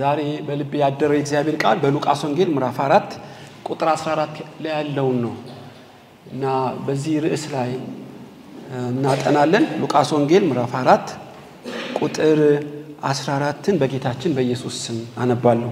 ዛሬ በልቤ ያደረው የእግዚአብሔር ቃል በሉቃስ ወንጌል ምዕራፍ አራት ቁጥር 14 ላይ ያለውን ነው እና በዚህ ርዕስ ላይ እናጠናለን። ሉቃስ ወንጌል ምዕራፍ አራት ቁጥር 14ን በጌታችን በኢየሱስ ስም አነባለሁ።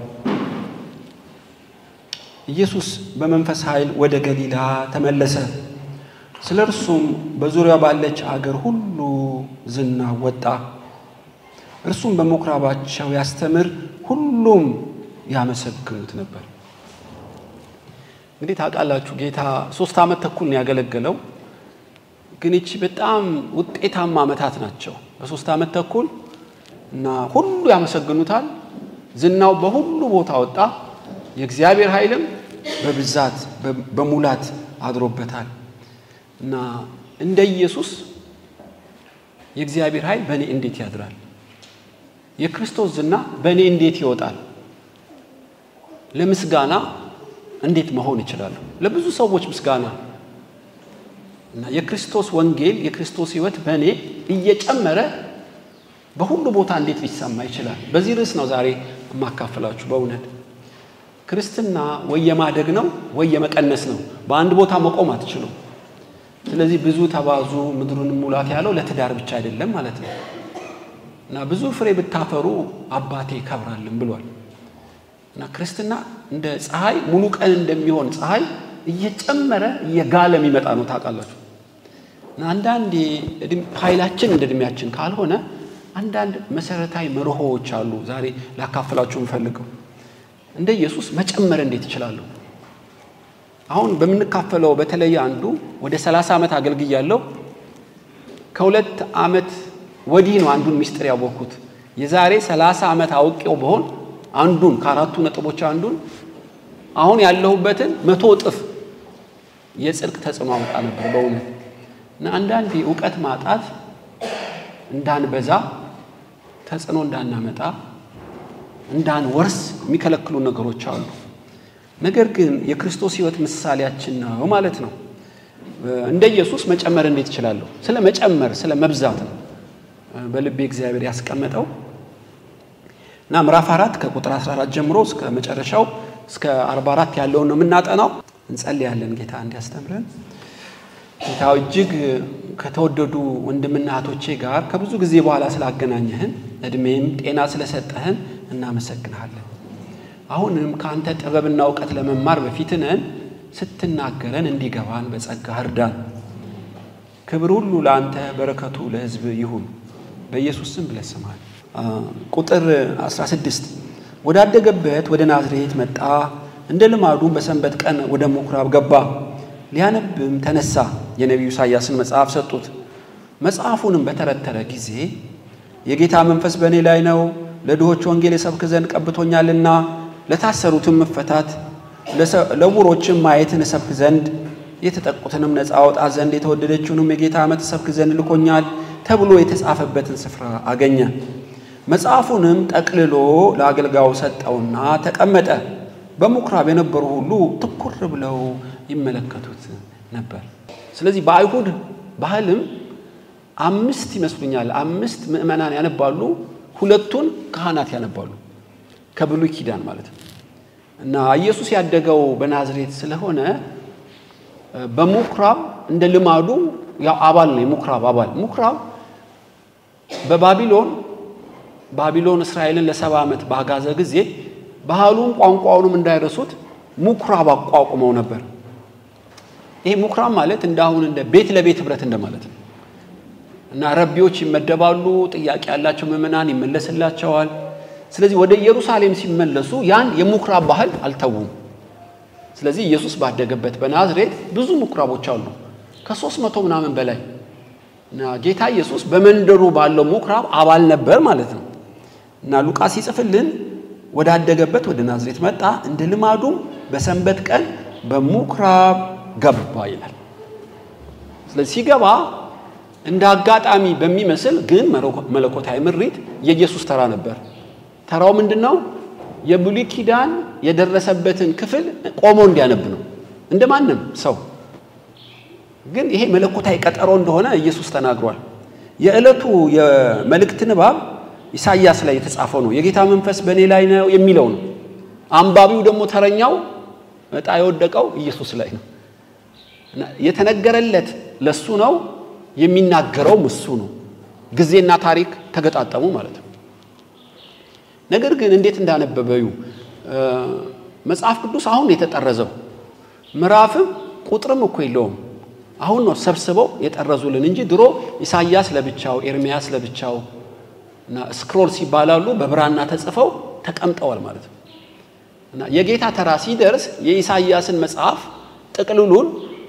ኢየሱስ በመንፈስ ኃይል ወደ ገሊላ ተመለሰ። ስለ እርሱም በዙሪያ ባለች አገር ሁሉ ዝና ወጣ። እርሱም በምኩራባቸው ያስተምር፣ ሁሉም ያመሰግኑት ነበር። እንግዲህ ታውቃላችሁ ጌታ ሶስት ዓመት ተኩል ነው ያገለገለው። ግን ይቺ በጣም ውጤታማ ዓመታት ናቸው። በሶስት ዓመት ተኩል እና ሁሉ ያመሰግኑታል። ዝናው በሁሉ ቦታ ወጣ። የእግዚአብሔር ኃይልም በብዛት በሙላት አድሮበታል እና እንደ ኢየሱስ የእግዚአብሔር ኃይል በእኔ እንዴት ያድራል? የክርስቶስ ዝና በእኔ እንዴት ይወጣል? ለምስጋና እንዴት መሆን ይችላለሁ? ለብዙ ሰዎች ምስጋና እና የክርስቶስ ወንጌል የክርስቶስ ሕይወት በእኔ እየጨመረ በሁሉ ቦታ እንዴት ሊሰማ ይችላል? በዚህ ርዕስ ነው ዛሬ የማካፍላችሁ። በእውነት ክርስትና ወይ የማደግ ነው ወይ የመቀነስ ነው። በአንድ ቦታ መቆም አትችሉም። ስለዚህ ብዙ ተባዙ ምድሩን ሙላት ያለው ለትዳር ብቻ አይደለም ማለት ነው እና ብዙ ፍሬ ብታፈሩ አባቴ ይከብራልን ብሏል እና ክርስትና እንደ ፀሐይ ሙሉ ቀን እንደሚሆን ፀሐይ እየጨመረ እየጋለ የሚመጣ ነው ታውቃላችሁ። እና አንዳንድ ኃይላችን እንደ እድሜያችን ካልሆነ አንዳንድ መሰረታዊ መርሆዎች አሉ ዛሬ ላካፍላችሁ የምፈልገው። እንደ ኢየሱስ መጨመር እንዴት እችላለሁ? አሁን በምንካፈለው በተለይ አንዱ ወደ 30 ዓመት አገልግያለሁ። ከሁለት ዓመት ወዲህ ነው አንዱን ሚስጥር ያወቅኩት። የዛሬ 30 ዓመት አውቄው በሆን አንዱን ከአራቱ ነጥቦች አንዱን አሁን ያለሁበትን መቶ እጥፍ የጽድቅ ተጽዕኖ አመጣ ነበር በእውነት እና አንዳንድ እውቀት ማጣት እንዳንበዛ ተጽዕኖ እንዳናመጣ እንዳንወርስ የሚከለክሉ ነገሮች አሉ። ነገር ግን የክርስቶስ ሕይወት ምሳሌያችን ነው ማለት ነው። እንደ ኢየሱስ መጨመር እንዴት እችላለሁ? ስለ መጨመር ስለ መብዛት ነው በልቤ እግዚአብሔር ያስቀመጠው እና ምዕራፍ አራት ከቁጥር 14 ጀምሮ እስከ መጨረሻው እስከ 44 ያለውን ነው የምናጠናው። እንጸልያለን ጌታ እንዲያስተምረን። ጌታ እጅግ ከተወደዱ ወንድምና እህቶቼ ጋር ከብዙ ጊዜ በኋላ ስላገናኘህን እድሜም ጤና ስለሰጠህን እናመሰግንሃለን። አሁንም ከአንተ ጥበብና እውቀት ለመማር በፊት ነን። ስትናገረን እንዲገባን በጸጋ እርዳን። ክብር ሁሉ ለአንተ፣ በረከቱ ለሕዝብ ይሁን። በኢየሱስ ስም ብለህ ስማል። ቁጥር 16 ወዳደገበት ወደ ናዝሬት መጣ። እንደ ልማዱ በሰንበት ቀን ወደ ምኩራብ ገባ። ሊያነብም ተነሳ። የነቢዩ ኢሳያስን መጽሐፍ ሰጡት። መጽሐፉንም በተረተረ ጊዜ የጌታ መንፈስ በእኔ ላይ ነው፣ ለድሆች ወንጌል የሰብክ ዘንድ ቀብቶኛልና፣ ለታሰሩትም መፈታት፣ ለዕውሮችም ማየትን እሰብክ ዘንድ፣ የተጠቁትንም ነፃ አወጣ ዘንድ፣ የተወደደችውንም የጌታ ዓመት እሰብክ ዘንድ ልኮኛል ተብሎ የተጻፈበትን ስፍራ አገኘ። መጽሐፉንም ጠቅልሎ ለአገልጋዩ ሰጠውና ተቀመጠ። በምኩራብ የነበሩ ሁሉ ትኩር ብለው ይመለከቱት ነበር። ስለዚህ በአይሁድ ባህልም አምስት ይመስሉኛል አምስት ምዕመናን ያነባሉ፣ ሁለቱን ካህናት ያነባሉ ከብሉይ ኪዳን ማለት ነው። እና ኢየሱስ ያደገው በናዝሬት ስለሆነ በምኩራብ እንደ ልማዱ ያው አባል ነው። የምኩራብ አባል ምኩራብ በባቢሎን ባቢሎን እስራኤልን ለሰባ ዓመት ባጋዘ ጊዜ ባህሉም ቋንቋውንም እንዳይረሱት ምኩራብ አቋቁመው ነበር። ይሄ ምኩራብ ማለት እንደ አሁን እንደ ቤት ለቤት ህብረት እንደማለት ነው እና ረቢዎች ይመደባሉ። ጥያቄ ያላቸው ምዕመናን ይመለስላቸዋል። ስለዚህ ወደ ኢየሩሳሌም ሲመለሱ ያን የምኩራብ ባህል አልተዉም። ስለዚህ ኢየሱስ ባደገበት በናዝሬት ብዙ ምኩራቦች አሉ ከሦስት መቶ ምናምን በላይ እና ጌታ ኢየሱስ በመንደሩ ባለው ምኩራብ አባል ነበር ማለት ነው እና ሉቃስ ይጽፍልን ወዳደገበት ወደ ናዝሬት መጣ፣ እንደ ልማዱም በሰንበት ቀን በምኩራብ ገባ ይላል። ስለዚህ ሲገባ እንደ አጋጣሚ በሚመስል ግን መለኮታዊ ምሪት የኢየሱስ ተራ ነበር። ተራው ምንድን ነው? የብሉይ ኪዳን የደረሰበትን ክፍል ቆሞ እንዲያነብ ነው፣ እንደ ማንም ሰው። ግን ይሄ መለኮታዊ ቀጠሮ እንደሆነ ኢየሱስ ተናግሯል። የዕለቱ የመልእክት ንባብ ኢሳይያስ ላይ የተጻፈው ነው። የጌታ መንፈስ በእኔ ላይ ነው የሚለው ነው። አንባቢው ደግሞ ተረኛው እጣ የወደቀው ኢየሱስ ላይ ነው። የተነገረለት ለሱ ነው፣ የሚናገረውም እሱ ነው። ጊዜና ታሪክ ተገጣጠሙ ማለት ነው። ነገር ግን እንዴት እንዳነበበዩ መጽሐፍ ቅዱስ አሁን የተጠረዘው ምዕራፍም ቁጥርም እኮ የለውም። አሁን ነው ሰብስበው የጠረዙልን እንጂ ድሮ ኢሳይያስ ለብቻው፣ ኤርሚያስ ለብቻው እና ስክሮልስ ይባላሉ በብራና ተጽፈው ተቀምጠዋል ማለት ነው። እና የጌታ ተራ ሲደርስ የኢሳይያስን መጽሐፍ ጥቅልሉን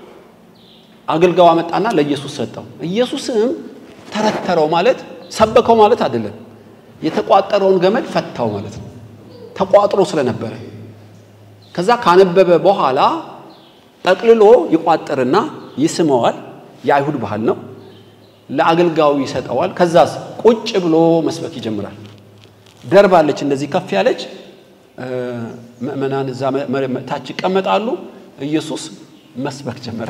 አገልጋው አመጣና ለኢየሱስ ሰጠው። ኢየሱስም ተረተረው ማለት ሰበከው ማለት አይደለም። የተቋጠረውን ገመድ ፈታው ማለት ነው። ተቋጥሮ ስለነበረ ከዛ ካነበበ በኋላ ጠቅልሎ ይቋጥርና ይስመዋል። የአይሁድ ባህል ነው። ለአገልጋዩ ይሰጠዋል። ከዛስ ቁጭ ብሎ መስበክ ይጀምራል። ደርባለች እንደዚህ ከፍ ያለች ምእመናን እዛ ታች ይቀመጣሉ። ኢየሱስ መስበክ ጀመረ።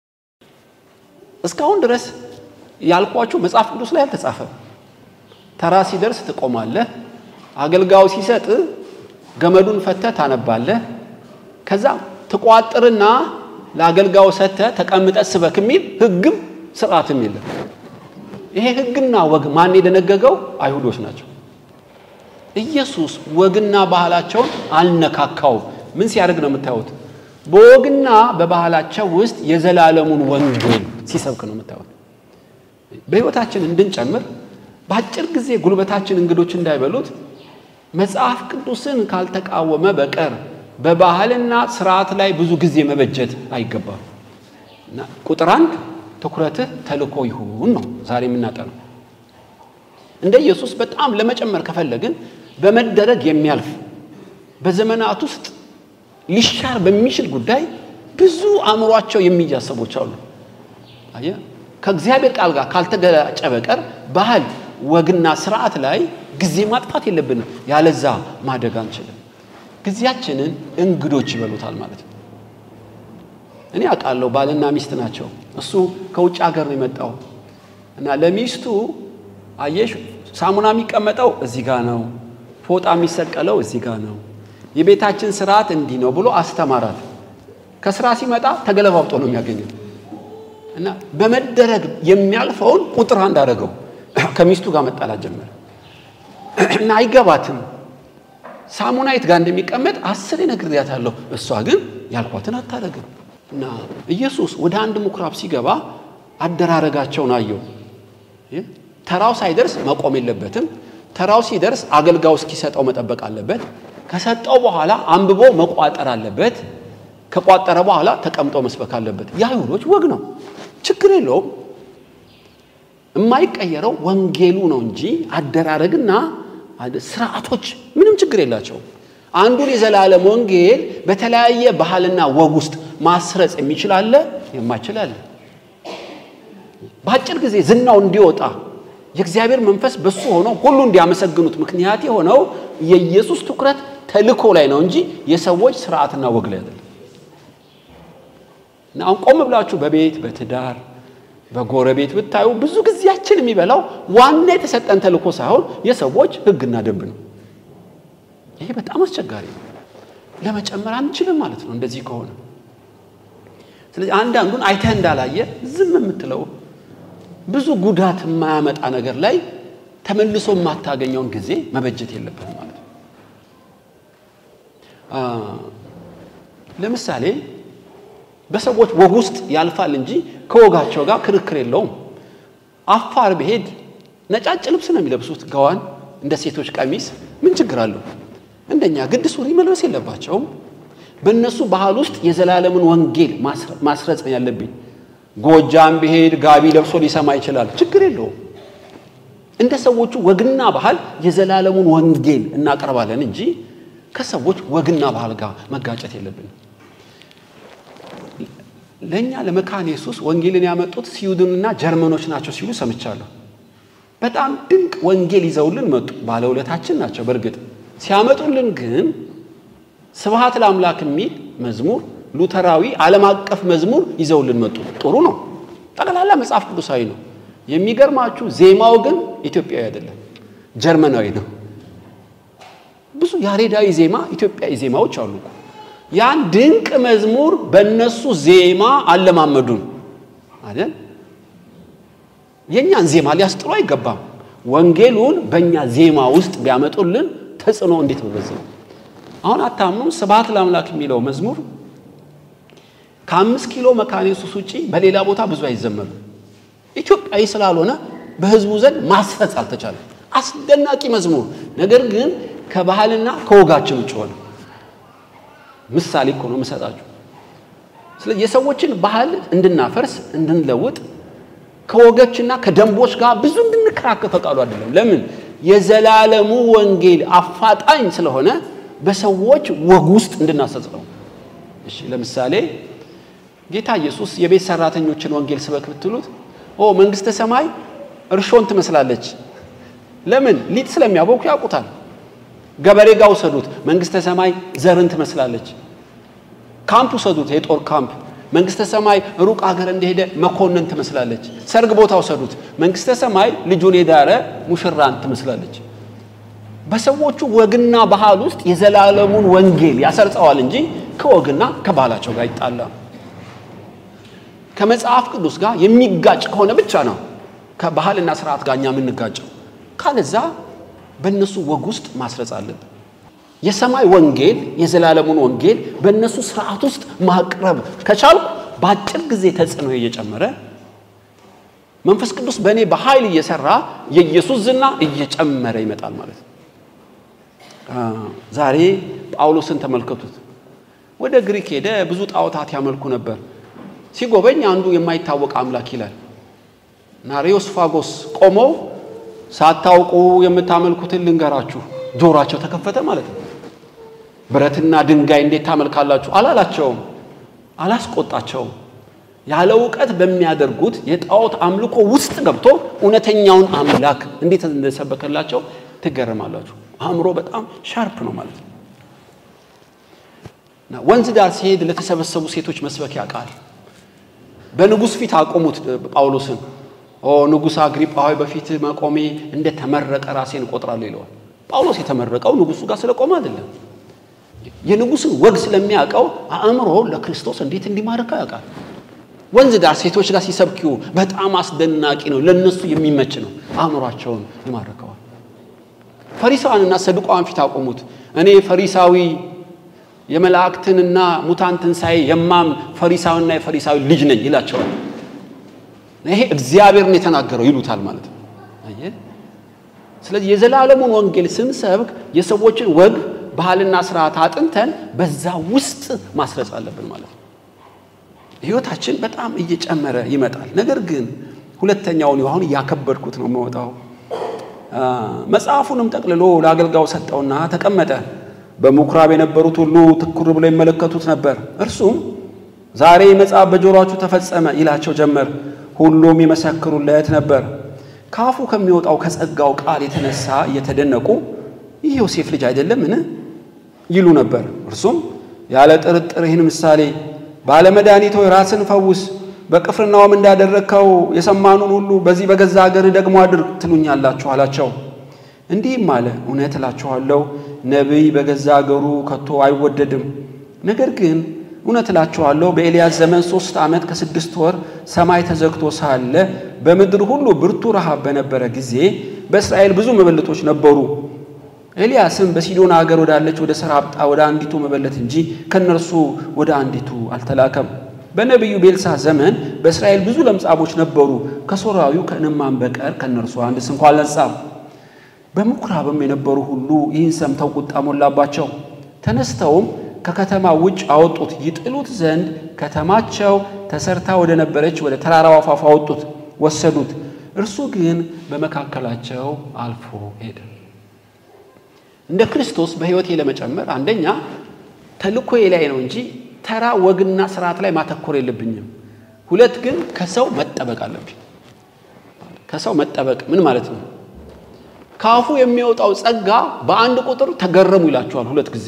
እስካሁን ድረስ ያልኳችሁ መጽሐፍ ቅዱስ ላይ አልተጻፈም። ተራ ሲደርስ ትቆማለህ። አገልጋዩ ሲሰጥ ገመዱን ፈተህ ታነባለህ። ከዛ ትቋጥርና ለአገልጋዩ ሰጥተህ ተቀምጠህ ስበክ የሚል ሕግም ስርዓትም የለም። ይሄ ሕግና ወግ ማን የደነገገው? አይሁዶች ናቸው። ኢየሱስ ወግና ባህላቸውን አልነካካውም። ምን ሲያደርግ ነው የምታዩት? በወግና በባህላቸው ውስጥ የዘላለሙን ወንጌል ሲሰብክ ነው የምታዩት። በሕይወታችን እንድንጨምር በአጭር ጊዜ ጉልበታችን እንግዶች እንዳይበሉት መጽሐፍ ቅዱስን ካልተቃወመ በቀር በባህልና ስርዓት ላይ ብዙ ጊዜ መበጀት አይገባም። እና ቁጥር አንድ ትኩረትህ ተልእኮ ይሁን ነው ዛሬ የምናጠነው። እንደ ኢየሱስ በጣም ለመጨመር ከፈለግን በመደረግ የሚያልፍ በዘመናት ውስጥ ሊሻር በሚችል ጉዳይ ብዙ አእምሯቸው የሚያዝ ሰዎች አሉ። አየህ፣ ከእግዚአብሔር ቃል ጋር ካልተገላጨ በቀር ባህል፣ ወግና ስርዓት ላይ ጊዜ ማጥፋት የለብንም። ያለዛ ማደግ አንችልም። ጊዜያችንን እንግዶች ይበሉታል ማለት ነው። እኔ አውቃለሁ፣ ባልና ሚስት ናቸው። እሱ ከውጭ ሀገር ነው የመጣው እና ለሚስቱ አየሽ፣ ሳሙና የሚቀመጠው እዚህ ጋር ነው፣ ፎጣ የሚሰቀለው እዚህ ጋር ነው፣ የቤታችን ስርዓት እንዲህ ነው ብሎ አስተማራት። ከስራ ሲመጣ ተገለባብጦ ነው የሚያገኘው እና በመደረግ የሚያልፈውን ቁጥር አንድ አደረገው። ከሚስቱ ጋር መጣላት ጀመረ እና አይገባትም። ሳሙና የት ጋር እንደሚቀመጥ አስር ነግሬያታለሁ። እሷ ግን ያልኳትን አታደርግም። እና ኢየሱስ ወደ አንድ ምኩራብ ሲገባ አደራረጋቸውን አየው። ተራው ሳይደርስ መቆም የለበትም። ተራው ሲደርስ አገልጋዩ እስኪሰጠው መጠበቅ አለበት። ከሰጠው በኋላ አንብቦ መቋጠር አለበት። ከቋጠረ በኋላ ተቀምጦ መስበክ አለበት። የአይሁዶች ወግ ነው፣ ችግር የለውም። የማይቀየረው ወንጌሉ ነው እንጂ አደራረግና ስርዓቶች ምንም ችግር የላቸውም። አንዱን የዘላለም ወንጌል በተለያየ ባህልና ወግ ውስጥ ማስረጽ የሚችል አለ፣ የማይችል አለ። በአጭር ጊዜ ዝናው እንዲወጣ የእግዚአብሔር መንፈስ በሱ ሆኖ ሁሉ እንዲያመሰግኑት ምክንያት የሆነው የኢየሱስ ትኩረት ተልእኮ ላይ ነው እንጂ የሰዎች ስርዓትና ወግ ላይ አይደለም። እና አሁን ቆም ብላችሁ በቤት በትዳር በጎረቤት ብታዩ ብዙ ጊዜያችን የሚበላው ዋና የተሰጠን ተልእኮ ሳይሆን የሰዎች ሕግና ደንብ ነው። ይሄ በጣም አስቸጋሪ ነው። ለመጨመር አንችልም ማለት ነው እንደዚህ ከሆነ። ስለዚህ አንዳንዱን አይተህ እንዳላየ ዝም የምትለው ብዙ ጉዳት የማያመጣ ነገር ላይ ተመልሶ የማታገኘውን ጊዜ መበጀት የለበትም ማለት ነው። ለምሳሌ በሰዎች ወግ ውስጥ ያልፋል እንጂ ከወጋቸው ጋር ክርክር የለውም። አፋር ብሄድ ነጫጭ ልብስ ነው የሚለብሱት፣ ገዋን እንደ ሴቶች ቀሚስ። ምን ችግር አለው? እንደኛ ግድ ሱሪ መልበስ የለባቸውም። በእነሱ ባህል ውስጥ የዘላለምን ወንጌል ማስረጽ ነው ያለብኝ። ጎጃም ብሄድ ጋቢ ለብሶ ሊሰማ ይችላል፣ ችግር የለውም። እንደ ሰዎቹ ወግና ባህል የዘላለሙን ወንጌል እናቀርባለን እንጂ ከሰዎች ወግና ባህል ጋር መጋጨት የለብንም። ለእኛ ለመካነ ኢየሱስ ወንጌልን ያመጡት ስዊድንና ጀርመኖች ናቸው ሲሉ ሰምቻለሁ። በጣም ድንቅ ወንጌል ይዘውልን መጡ። ባለውለታችን ናቸው። በእርግጥ ሲያመጡልን ግን ስብሐት ለአምላክ የሚል መዝሙር፣ ሉተራዊ ዓለም አቀፍ መዝሙር ይዘውልን መጡ። ጥሩ ነው። ጠቅላላ መጽሐፍ ቅዱሳዊ ነው። የሚገርማችሁ ዜማው ግን ኢትዮጵያዊ አይደለም። ጀርመናዊ ነው። ብዙ ያሬዳዊ ዜማ ኢትዮጵያዊ ዜማዎች አሉ። ያን ድንቅ መዝሙር በእነሱ ዜማ አለማመዱን አይደል? የእኛን ዜማ ሊያስጥሉ አይገባም። ወንጌሉን በእኛ ዜማ ውስጥ ቢያመጡልን ተጽዕኖ እንዴት በበዛ አሁን አታምኑም? ስብሐት ለአምላክ የሚለው መዝሙር ከአምስት ኪሎ መካነ ኢየሱስ ውጪ በሌላ ቦታ ብዙ አይዘመርም። ኢትዮጵያዊ ስላልሆነ በህዝቡ ዘንድ ማስፈጽ አልተቻለም። አስደናቂ መዝሙር፣ ነገር ግን ከባህልና ከወጋችን ውጭ ሆነ። ምሳሌ እኮ ነው የምሰጣችሁ። ስለዚህ የሰዎችን ባህል እንድናፈርስ እንድንለውጥ ከወገችና ከደንቦች ጋር ብዙ እንድንከራከር ፈቃዱ አይደለም። ለምን? የዘላለሙ ወንጌል አፋጣኝ ስለሆነ በሰዎች ወግ ውስጥ እንድናሰጽነው። እሺ፣ ለምሳሌ ጌታ ኢየሱስ የቤት ሰራተኞችን ወንጌል ስበክ ብትሉት ኦ መንግስተ ሰማይ እርሾን ትመስላለች። ለምን? ሊጥ ስለሚያቦኩ ያውቁታል። ገበሬ ጋር ውሰዱት፣ መንግስተ ሰማይ ዘርን ትመስላለች። ካምፕ ውሰዱት፣ የጦር ካምፕ መንግስተ ሰማይ ሩቅ ሀገር እንደሄደ መኮንን ትመስላለች። ሰርግ ቦታ ውሰዱት፣ መንግስተ ሰማይ ልጁን የዳረ ሙሽራን ትመስላለች። በሰዎቹ ወግና ባህል ውስጥ የዘላለሙን ወንጌል ያሰርጸዋል እንጂ ከወግና ከባህላቸው ጋር ይጣላል። ከመጽሐፍ ቅዱስ ጋር የሚጋጭ ከሆነ ብቻ ነው ከባህልና ስርዓት ጋር እኛ የምንጋጨው። ካለዛ በእነሱ ወግ ውስጥ ማስረጽ አለብን። የሰማይ ወንጌል የዘላለሙን ወንጌል በእነሱ ስርዓት ውስጥ ማቅረብ ከቻልኩ በአጭር ጊዜ ተጽዕኖ እየጨመረ መንፈስ ቅዱስ በእኔ በኃይል እየሰራ የኢየሱስ ዝና እየጨመረ ይመጣል ማለት ነው። ዛሬ ጳውሎስን ተመልከቱት። ወደ ግሪክ ሄደ። ብዙ ጣዖታት ያመልኩ ነበር። ሲጎበኝ አንዱ የማይታወቅ አምላክ ይላል እና ሬዮስፋጎስ ቆመው ሳታውቁ የምታመልኩትን ልንገራችሁ፣ ጆሯቸው ተከፈተ ማለት ነው። ብረትና ድንጋይ እንዴት ታመልካላችሁ አላላቸውም፣ አላስቆጣቸውም። ያለ እውቀት በሚያደርጉት የጣዖት አምልኮ ውስጥ ገብቶ እውነተኛውን አምላክ እንዴት እንደሰበከላቸው ትገረማላችሁ። አእምሮ በጣም ሻርፕ ነው ማለት ነው። ወንዝ ዳር ሲሄድ ለተሰበሰቡ ሴቶች መስበክ ያውቃል። በንጉሥ ፊት አቆሙት ጳውሎስን። ኦ ንጉሥ አግሪጳ ሆይ በፊት መቆሜ እንደ ተመረቀ ራሴን እቆጥራለሁ ይለዋል። ጳውሎስ የተመረቀው ንጉሱ ጋር ስለቆመ አይደለም። የንጉሥን ወግ ስለሚያውቀው አእምሮ ለክርስቶስ እንዴት እንዲማርከው ያውቃል። ወንዝ ዳር ሴቶች ጋር ሲሰብኪው በጣም አስደናቂ ነው፣ ለነሱ የሚመች ነው። አእምሯቸውን ይማርከዋል። ፈሪሳውያንና ሰዱቃውያን ፊት አቆሙት። እኔ ፈሪሳዊ የመላእክትንና ሙታን ትንሣኤ የማም ፈሪሳዊና የፈሪሳዊ ልጅ ነኝ ይላቸዋል። ይሄ እግዚአብሔርን የተናገረው ይሉታል ማለት ነው። አየህ። ስለዚህ የዘላለሙን ወንጌል ስንሰብክ የሰዎችን ወግ ባህልና ስርዓት አጥንተን በዛ ውስጥ ማስረጽ አለብን ማለት ነው። ህይወታችን በጣም እየጨመረ ይመጣል። ነገር ግን ሁለተኛውን አሁን እያከበድኩት ነው የምወጣው። መጽሐፉንም ጠቅልሎ ለአገልጋዩ ሰጠውና ተቀመጠ። በምኩራብ የነበሩት ሁሉ ትኩር ብለው ይመለከቱት ነበር። እርሱም ዛሬ መጽሐፍ በጆሮአችሁ ተፈጸመ ይላቸው ጀመር። ሁሉም ይመሰክሩለት ነበር። ከአፉ ከሚወጣው ከጸጋው ቃል የተነሳ እየተደነቁ ይህ ዮሴፍ ልጅ አይደለምን ይሉ ነበር። እርሱም ያለ ጥርጥር ይህን ምሳሌ ባለመድኃኒት ሆይ ራስን ፈውስ፣ በቅፍርናውም እንዳደረግከው የሰማኑን ሁሉ በዚህ በገዛ አገር ደግሞ አድርግ ትሉኛላችሁ አላቸው። እንዲህም አለ፣ እውነት እላችኋለሁ ነቢይ በገዛ አገሩ ከቶ አይወደድም። ነገር ግን እውነት እላችኋለሁ በኤልያስ ዘመን ሦስት ዓመት ከስድስት ወር ሰማይ ተዘግቶ ሳለ በምድር ሁሉ ብርቱ ረሃብ በነበረ ጊዜ በእስራኤል ብዙ መበለቶች ነበሩ። ኤልያስም በሲዶን አገር ወዳለች ወደ ሰራጵታ ወደ አንዲቱ መበለት እንጂ ከእነርሱ ወደ አንዲቱ አልተላከም። በነቢዩ ቤልሳ ዘመን በእስራኤል ብዙ ለምጻሞች ነበሩ። ከሶርያዊው ከንዕማን በቀር ከእነርሱ አንድ ስንኳ አልነጻም። በምኩራብም የነበሩ ሁሉ ይህን ሰምተው ቁጣ ሞላባቸው። ተነስተውም ከከተማ ውጭ አወጡት፣ ይጥሉት ዘንድ ከተማቸው ተሰርታ ወደ ነበረች ወደ ተራራው አፋፍ አወጡት፣ ወሰዱት። እርሱ ግን በመካከላቸው አልፎ ሄደ። እንደ ክርስቶስ በሕይወቴ ለመጨመር አንደኛ ተልእኮዬ ላይ ነው እንጂ ተራ ወግና ስርዓት ላይ ማተኮር የለብኝም። ሁለት ግን ከሰው መጠበቅ አለብኝ። ከሰው መጠበቅ ምን ማለት ነው? ከአፉ የሚወጣው ጸጋ በአንድ ቁጥር ተገረሙ ይላችኋል ሁለት ጊዜ።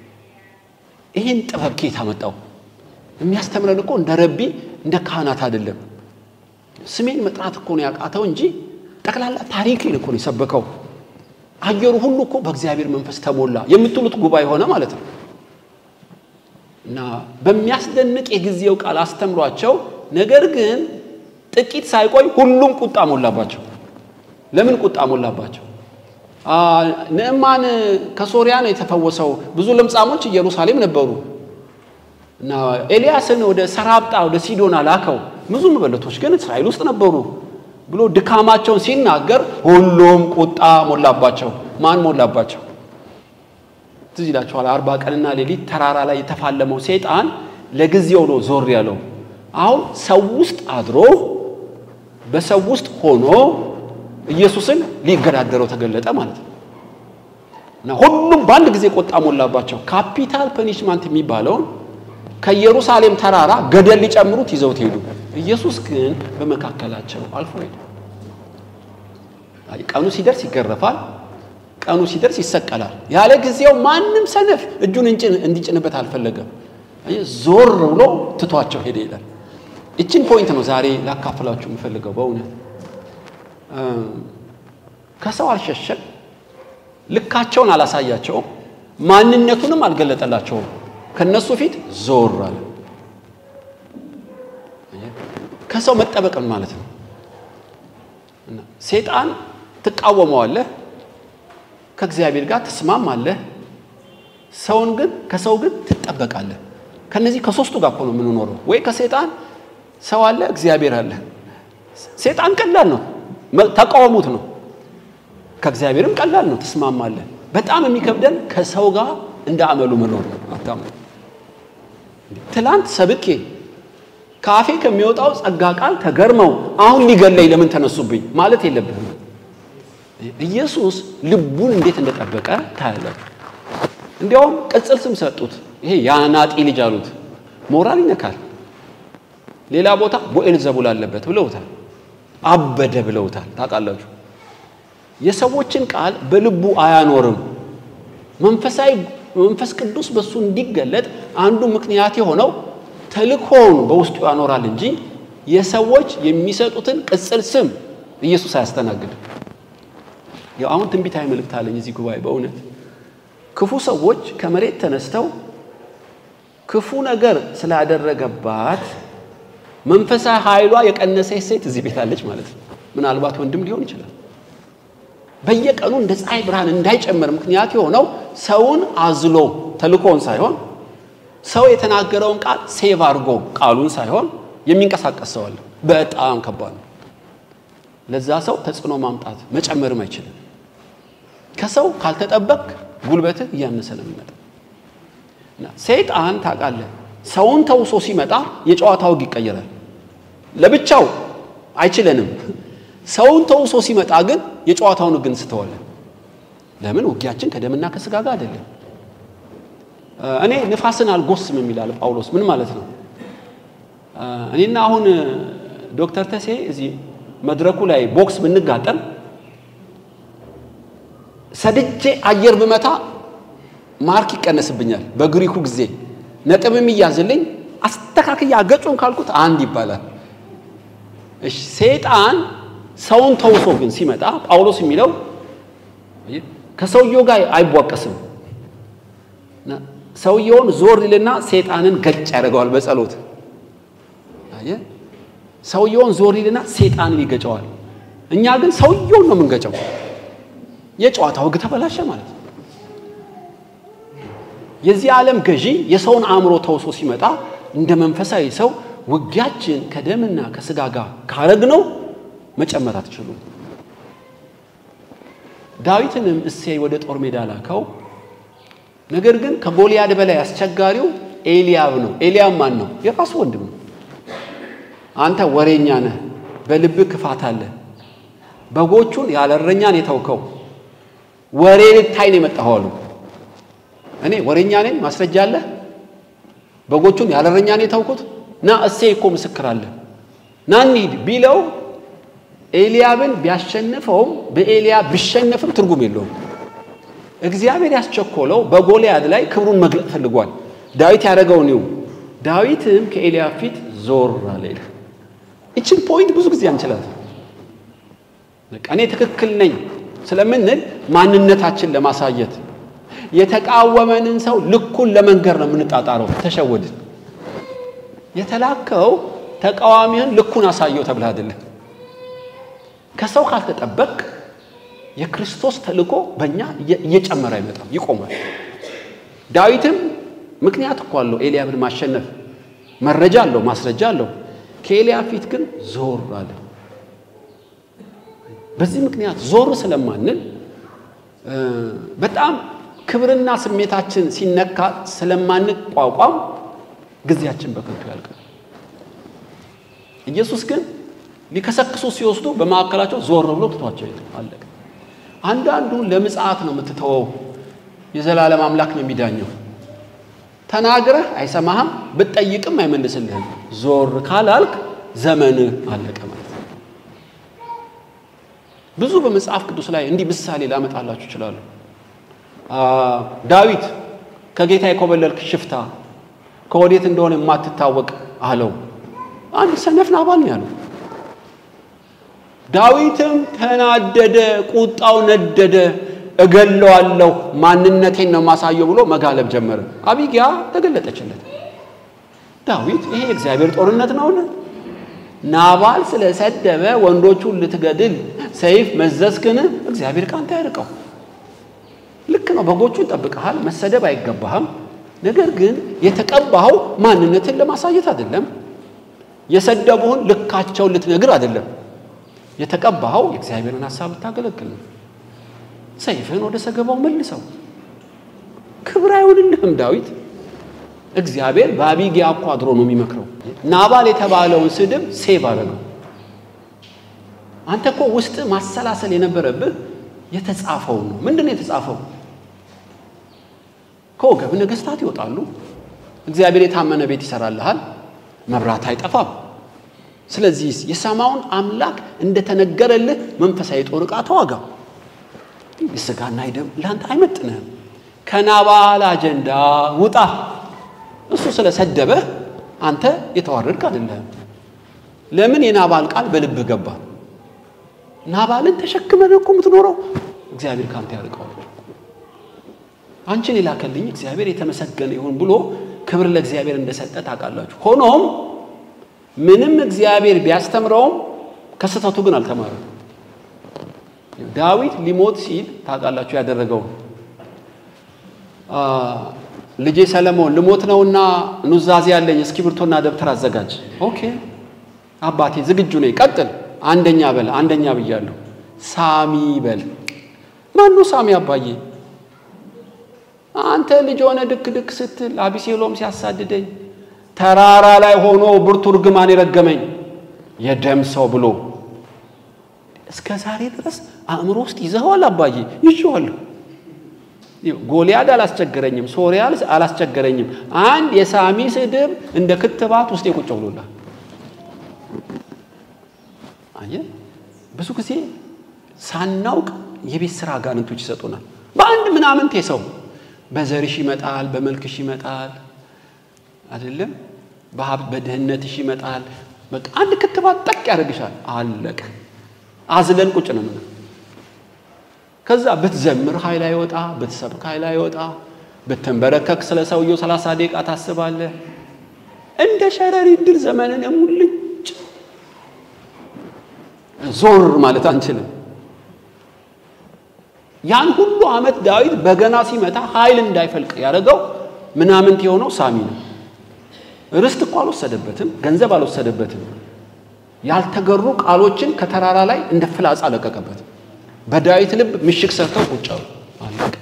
ይህን ጥበብ ኬት አመጣው? የሚያስተምረን እኮ እንደ ረቢ እንደ ካህናት አይደለም። ስሜን መጥራት እኮ ነው ያቃተው እንጂ ጠቅላላ ታሪክን እኮ ነው የሰበከው። አየሩ ሁሉ እኮ በእግዚአብሔር መንፈስ ተሞላ የምትሉት ጉባኤ ሆነ ማለት ነው። እና በሚያስደንቅ የጊዜው ቃል አስተምሯቸው፣ ነገር ግን ጥቂት ሳይቆይ ሁሉም ቁጣ ሞላባቸው። ለምን ቁጣ ሞላባቸው? ንዕማን ከሶሪያ ነው የተፈወሰው። ብዙ ለምጻሞች ኢየሩሳሌም ነበሩ እና ኤልያስን ወደ ሰራብጣ ወደ ሲዶና ላከው። ብዙ መበለቶች ግን እስራኤል ውስጥ ነበሩ ብሎ ድካማቸውን ሲናገር ሁሉም ቁጣ ሞላባቸው። ማን ሞላባቸው? ትዝ ይላችኋል። አርባ ቀንና ሌሊት ተራራ ላይ የተፋለመው ሰይጣን ለጊዜው ነው ዞር ያለው። አሁን ሰው ውስጥ አድሮ በሰው ውስጥ ሆኖ ኢየሱስን ሊገዳደረው ተገለጠ ማለት ነው። እና ሁሉም በአንድ ጊዜ ቁጣ ሞላባቸው። ካፒታል ፐኒሽማንት የሚባለውን ከኢየሩሳሌም ተራራ ገደል ሊጨምሩት ይዘውት ሄዱ። ኢየሱስ ግን በመካከላቸው አልፎ ሄደ። ቀኑ ሲደርስ ይገረፋል፣ ቀኑ ሲደርስ ይሰቀላል። ያለ ጊዜው ማንም ሰነፍ እጁን እንዲጭንበት አልፈለገም። ዞር ብሎ ትቷቸው ሄደ ይላል። ይችን ፖይንት ነው ዛሬ ላካፍላችሁ የምፈልገው በእውነት ከሰው አልሸሸም፣ ልካቸውን አላሳያቸውም፣ ማንነቱንም አልገለጠላቸውም። ከነሱ ፊት ዞር አለ። ከሰው መጠበቅን ማለት ነው። ሴጣን ትቃወመዋለህ፣ ከእግዚአብሔር ጋር ትስማማለህ፣ ሰውን ግን ከሰው ግን ትጠበቃለህ። ከነዚህ ከሶስቱ ጋር እኮ ነው የምንኖረው። ወይ ከሴጣን ሰው አለ፣ እግዚአብሔር አለ። ሴጣን ቀላል ነው ተቃወሙት ነው። ከእግዚአብሔርም ቀላል ነው ትስማማለህ። በጣም የሚከብደን ከሰው ጋር እንደ አመሉ መኖር ነው። አታምኑ። ትላንት ሰብኬ ከአፌ ከሚወጣው ጸጋ ቃል ተገርመው አሁን ሊገለኝ ለምን ተነሱብኝ ማለት የለብህም። ኢየሱስ ልቡን እንዴት እንደጠበቀ ታያለህ። እንዲያውም ቅጽል ስም ሰጡት። ይሄ የአናጢ ልጅ አሉት። ሞራል ይነካል። ሌላ ቦታ ቦኤል ዘቡል አለበት ብለውታል። አበደ ብለውታል። ታውቃላችሁ፣ የሰዎችን ቃል በልቡ አያኖርም። መንፈሳዊ መንፈስ ቅዱስ በእሱ እንዲገለጥ አንዱ ምክንያት የሆነው ተልእኮውን በውስጡ ያኖራል እንጂ የሰዎች የሚሰጡትን ቅጽል ስም ኢየሱስ አያስተናግድም። ያው አሁን ትንቢታዊ መልእክት አለኝ እዚህ ጉባኤ በእውነት ክፉ ሰዎች ከመሬት ተነስተው ክፉ ነገር ስላደረገባት መንፈሳዊ ኃይሏ የቀነሰች ሴት እዚህ ቤት አለች ማለት ነው። ምናልባት ወንድም ሊሆን ይችላል። በየቀኑ እንደ ፀሐይ ብርሃን እንዳይጨምር ምክንያት የሆነው ሰውን አዝሎ ተልኮውን ሳይሆን ሰው የተናገረውን ቃል ሴቭ አድርጎ ቃሉን ሳይሆን የሚንቀሳቀስ ሰው አለ። በጣም ከባድ ነው። ለዛ ሰው ተጽዕኖ ማምጣት መጨመርም አይችልም። ከሰው ካልተጠበቅ ጉልበትህ እያነሰ ነው የሚመጣ። ሰይጣን ታውቃለህ ሰውን ተውሶ ሲመጣ የጨዋታ ወግ ይቀየራል። ለብቻው አይችለንም። ሰውን ተውሶ ሲመጣ ግን የጨዋታውን ሕግ እንስተዋለን። ለምን? ውጊያችን ከደምና ከስጋ ጋር አይደለም። እኔ ንፋስን አልጎስም የሚላል ጳውሎስ። ምን ማለት ነው? እኔና አሁን ዶክተር ተሴ እዚህ መድረኩ ላይ ቦክስ ብንጋጠም ሰድጄ አየር ብመታ ማርክ ይቀነስብኛል። በግሪኩ ጊዜ ነጥብ የሚያዝልኝ አስተካክያ ገጩን ካልኩት አንድ ይባላል። እሺ ሰይጣን ሰውን ተውሶ ግን ሲመጣ ጳውሎስ የሚለው ከሰውየው ጋር አይቧቀስም። ሰውየውን ዞር ይልና ሰይጣንን ገጭ ያደርገዋል በጸሎት አየህ። ሰውየውን ዞር ይልና ሰይጣንን ይገጨዋል። እኛ ግን ሰውየውን ነው የምንገጨው። የጨዋታው ሕግ ተበላሸ ማለት ነው። የዚህ ዓለም ገዢ የሰውን አእምሮ ተውሶ ሲመጣ እንደ መንፈሳዊ ሰው ውጊያችን ከደምና ከስጋ ጋር ካረግነው መጨመር አትችሉም። ዳዊትንም እሴይ ወደ ጦር ሜዳ ላከው። ነገር ግን ከጎልያድ በላይ አስቸጋሪው ኤልያብ ነው። ኤልያብ ማን ነው? የራሱ ወንድም ነው። አንተ ወሬኛ ነህ፣ በልብህ ክፋት አለ። በጎቹን ያለ እረኛን የተውከው ወሬ ልታይ ነው የመጣኸው አሉ። እኔ ወሬኛ ነኝ፣ ማስረጃ አለ። በጎቹን ያለ እረኛ ነው የተውኩት። ና እሴይ እኮ ምስክር አለ፣ ና እንሂድ ቢለው ኤልያብን ቢያሸንፈውም በኤልያብ ቢሸነፍም ትርጉም የለውም። እግዚአብሔር ያስቸኮለው በጎልያድ ላይ ክብሩን መግለጥ ፈልጓል። ዳዊት ያደረገውን ይው ዳዊትም ከኤልያብ ፊት ዞር አለ ይላል። ይችን ፖይንት ብዙ ጊዜ አንችላት። በቃ እኔ ትክክል ነኝ ስለምንል ማንነታችን ለማሳየት የተቃወመንን ሰው ልኩን ለመንገር ነው የምንጣጣረው። ተሸወድን። የተላከው ተቃዋሚህን ልኩን አሳየው ተብለህ አይደለም። ከሰው ካልተጠበቅ የክርስቶስ ተልእኮ በእኛ እየጨመረ አይመጣም፣ ይቆማል። ዳዊትም ምክንያት እኮ አለው ኤልያብን ማሸነፍ፣ መረጃ አለው፣ ማስረጃ አለው። ከኤልያብ ፊት ግን ዞር አለ። በዚህ ምክንያት ዞር ስለማንል በጣም ክብርና ስሜታችን ሲነካ ስለማንቋቋም ጊዜያችን በከንቱ ያልቃል። ኢየሱስ ግን ሊከሰክሱ ሲወስዱ በማዕከላቸው ዞር ብሎ ትቷቸው አለቀ። አንዳንዱን ለምጽአት ነው የምትተወው። የዘላለም አምላክ ነው የሚዳኘው። ተናግረህ አይሰማህም፣ ብትጠይቅም አይመልስልህም። ዞር ካላልክ ዘመንህ አለቀ ማለት ነው። ብዙ በመጽሐፍ ቅዱስ ላይ እንዲህ ምሳሌ ላመጣላችሁ ይችላሉ። ዳዊት ከጌታ የኮበለልክ ሽፍታ ከወዴት እንደሆነ የማትታወቅ አለው። አንድ ሰነፍ ናባል ነው ያለው። ዳዊትም ተናደደ፣ ቁጣው ነደደ። እገለዋለሁ፣ ማንነቴን ነው ማሳየው ብሎ መጋለብ ጀመረ። አቢጊያ ተገለጠችለት። ዳዊት ይሄ የእግዚአብሔር ጦርነት ነውን? ናባል ስለሰደበ ወንዶቹን ልትገድል ሰይፍ መዘዝክን? እግዚአብሔር ካንተ ያርቀው። ልክ ነው፣ በጎቹን ጠብቀሃል፣ መሰደብ አይገባህም። ነገር ግን የተቀባኸው ማንነትን ለማሳየት አይደለም። የሰደቡህን ልካቸውን ልትነግር አይደለም። የተቀባኸው የእግዚአብሔርን ሐሳብ ልታገለግል ነው። ሰይፍህን ወደ ሰገባው መልሰው። ክብር አይሆንልህም ዳዊት። እግዚአብሔር በአቢጊያ እኮ አድሮ ነው የሚመክረው። ናባል የተባለውን ስድብ ሴቭ አደረገው። አንተ እኮ ውስጥ ማሰላሰል የነበረብህ የተጻፈው ነው። ምንድን ነው የተጻፈው? ከወገብ ነገሥታት ይወጣሉ። እግዚአብሔር የታመነ ቤት ይሰራልሃል፣ መብራት አይጠፋም። ስለዚህ የሰማውን አምላክ እንደተነገረልህ መንፈሳዊ ጦር ዕቃ ተዋጋ። የሥጋና የደም ለአንተ አይመጥንህም። ከናባል አጀንዳ ውጣ። እሱ ስለሰደበህ አንተ የተዋረድክ አይደለህም። ለምን የናባል ቃል በልብህ ገባ? ናባልን ተሸክመህ እኮ የምትኖረው እግዚአብሔር ካንተ ያርቀዋል። አንቺን የላከልኝ እግዚአብሔር የተመሰገነ ይሁን ብሎ ክብር ለእግዚአብሔር እንደሰጠ ታውቃላችሁ። ሆኖም ምንም እግዚአብሔር ቢያስተምረውም ከስህተቱ ግን አልተማረም። ዳዊት ሊሞት ሲል ታውቃላችሁ ያደረገው ልጄ ሰለሞን ልሞት ነውና ኑዛዜ ያለኝ እስክሪብቶና ደብተር አዘጋጅ። ኦኬ አባቴ ዝግጁ ነኝ፣ ቀጥል። አንደኛ በል። አንደኛ ብያለሁ። ሳሚ በል። ማኑ ሳሚ አባዬ? አንተ ልጅ ሆነ ድክ ድክ ስትል አቢሴሎም ሲያሳድደኝ ተራራ ላይ ሆኖ ብርቱ እርግማን የረገመኝ የደም ሰው ብሎ እስከ ዛሬ ድረስ አእምሮ ውስጥ ይዘኸዋል አባዬ? ይዤዋለሁ። ጎልያድ አላስቸገረኝም፣ ሶሪያ አላስቸገረኝም። አንድ የሳሚ ስድብ እንደ ክትባት ውስጥ የቁጭ ብሎላል። አየህ፣ ብዙ ጊዜ ሳናውቅ የቤት ስራ አጋንንቶች ይሰጡናል። በአንድ ምናምንቴ ሰው በዘርሽ ይመጣል፣ በመልክሽ ይመጣል፣ አይደለም በሀብት በድህነትሽ ይመጣል። በቃ አንድ ክትባት ጠቅ ያደርግሻል። አለቀ። አዝለን ቁጭ ነው ምንም ከዛ ብትዘምር ኃይል አይወጣ፣ ብትሰብክ ኃይል አይወጣ፣ ብትንበረከክ ስለ ሰውየው ሰላሳ ደቂቃ ታስባለህ። እንደ ሸረሪት ድር ዘመንን ሙልጭ ዞር ማለት አንችልም። ያን ሁሉ ዓመት ዳዊት በገና ሲመታ ኃይል እንዳይፈልቅ ያደረገው ምናምንት የሆነው ሳሚ ነው። ርስት እኮ አልወሰደበትም፣ ገንዘብ አልወሰደበትም። ያልተገሩ ቃሎችን ከተራራ ላይ እንደ ፍላጻ ለቀቀበት። በዳዊት ልብ ምሽግ ሰርተው ቁጭ አሉ። አለቀ።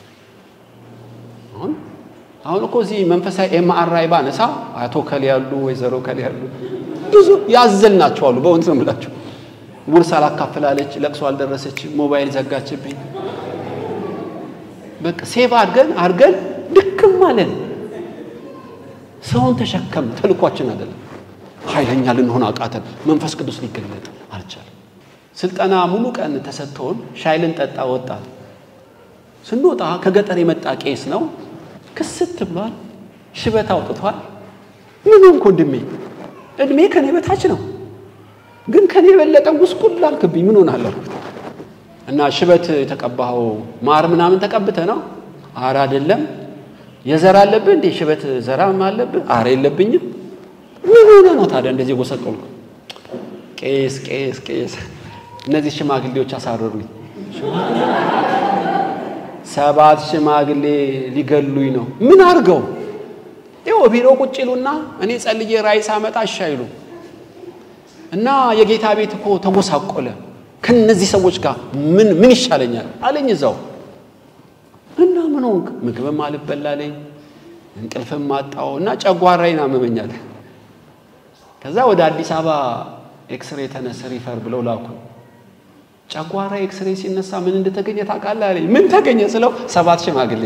አሁን አሁን እኮ እዚህ መንፈሳዊ ኤምአርአይ ባነሳ አቶ ከሌ ያሉ ወይዘሮ ከሌ ያሉ ብዙ ያዘል ናቸው አሉ። በእውነት ነው የምላቸው። ውርስ አላካፍላለች፣ ለቅሶ አልደረሰች፣ ሞባይል ዘጋችብኝ። በቃ ሴቭ አድርገን አድርገን ድክም አለን። ሰውን ተሸከም ተልኳችን አይደለም። ኃይለኛ ልንሆን አቃተን። መንፈስ ቅዱስ ሊገለጥ አልቻለም። ስልጠና ሙሉ ቀን ተሰጥቶን ሻይ ልንጠጣ ወጣን። ስንወጣ ከገጠር የመጣ ቄስ ነው። ክስት ብሏል፣ ሽበት አውጥቷል። ምን ሆንክ ወንድሜ? እድሜ ከኔ በታች ነው፣ ግን ከኔ የበለጠ ጉስቁል አልክብኝ። ምን ሆናለሁ አልኩት። እና ሽበት የተቀባኸው ማር ምናምን ተቀብተ ነው? አረ አይደለም። የዘር አለብህ እንዴ? ሽበት ዘራም አለብህ? አረ የለብኝም። ምን ሆነ ነው ታዲያ እንደዚህ ጎሰቆልኩ? ቄስ ቄስ ቄስ፣ እነዚህ ሽማግሌዎች አሳረሩኝ። ሰባት ሽማግሌ ሊገሉኝ ነው። ምን አድርገው? ይኸው ቢሮ ቁጭ ይሉና እኔ ጸልዬ ራእይ ሳመጣ እሺ አይሉ እና የጌታ ቤት እኮ ተጎሳቆለ ከነዚህ ሰዎች ጋር ምን ምን ይሻለኛል አለኝ እዛው እና ምን ሆንክ? ምግብም አልበላለኝ እንቅልፍም አጣው እና ጨጓራዬን አመመኛል። ከዛ ወደ አዲስ አበባ ኤክስሬ ተነስ ሪፈር ብለው ላኩ። ጨጓራ ኤክስሬ ሲነሳ ምን እንደተገኘ ታውቃለህ አለኝ። ምን ተገኘ ስለው ሰባት ሽማግሌ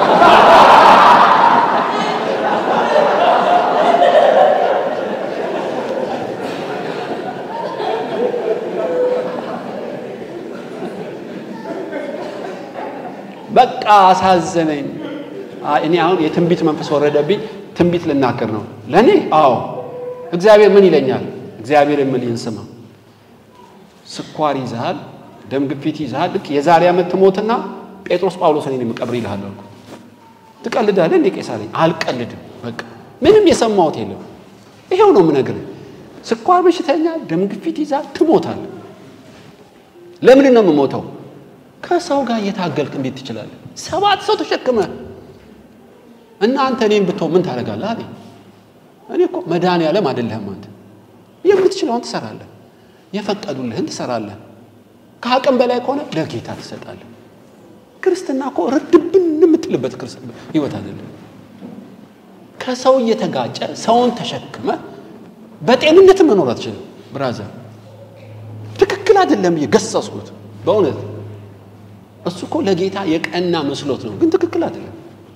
በቃ አሳዘነኝ። እኔ አሁን የትንቢት መንፈስ ወረደብኝ። ትንቢት ልናገር ነው ለእኔ። አዎ እግዚአብሔር ምን ይለኛል? እግዚአብሔር የምልህን ስማ። ስኳር ይዘሃል፣ ደም ግፊት ይዘሃል። ልክ የዛሬ ዓመት ትሞትና ጴጥሮስ ጳውሎስ እኔን የምቀብር ይልሃል አልኩ። ትቀልዳለህ እንዴ ቄስ አለኝ። አልቀልድም። በቃ ምንም የሰማሁት የለም። ይሄው ነው የምነግርህ። ስኳር በሽተኛ፣ ደም ግፊት ይዛል፣ ትሞታለህ። ለምንድን ነው የምሞተው? ከሰው ጋር እየታገልክ እንዴት ትችላለህ? ሰባት ሰው ተሸክመ እና አንተ እኔም ብትሆን ምን ታደርጋለህ አለኝ። እኔ እኮ መድኃኒዓለም አይደለህም አንተ። የምትችለውን ትሰራለህ፣ የፈቀዱልህን ትሰራለህ። ከአቅም በላይ ከሆነ ለጌታ ትሰጣለህ። ክርስትና እኮ ርድብን የምትልበት ህይወት አይደለም። ከሰው እየተጋጨ ሰውን ተሸክመ በጤንነት መኖር አትችልም። ብራዘር ትክክል አይደለም እየገሰጽኩት በእውነት እሱ እኮ ለጌታ የቀና መስሎት ነው፣ ግን ትክክል አይደለም።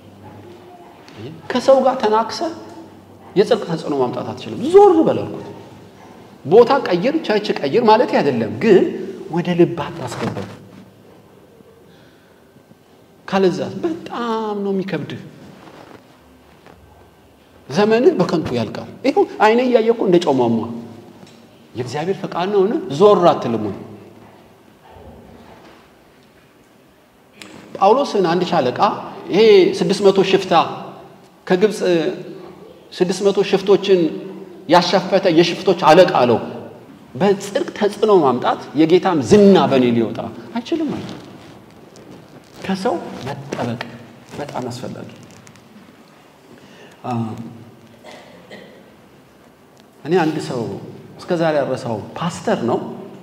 ከሰው ጋር ተናክሰ የጽድቅ ተጽዕኖ ማምጣት አትችልም። ዞር በል አልኩት። ቦታ ቀይር፣ ቸርች ቀይር ማለት አይደለም፣ ግን ወደ ልብ አታስገባው። ካለዛት በጣም ነው የሚከብድህ። ዘመንህ በከንቱ ያልቃል። ይኸው አይነ እያየ እኮ እንደ ጨው ሟሟ። የእግዚአብሔር ፈቃድ ነው ሆነ ዞር አትልም ወይ? ጳውሎስን አንድ ሻለቃ ይሄ ስድስት መቶ ሽፍታ ከግብፅ ስድስት መቶ ሽፍቶችን ያሸፈተ የሽፍቶች አለቃ አለው። በጽድቅ ተጽዕኖ ማምጣት የጌታም ዝና በእኔ ሊወጣ አይችልም ማለት ከሰው መጠበቅ በጣም አስፈላጊ። እኔ አንድ ሰው እስከ ዛሬ ያረሳው ፓስተር ነው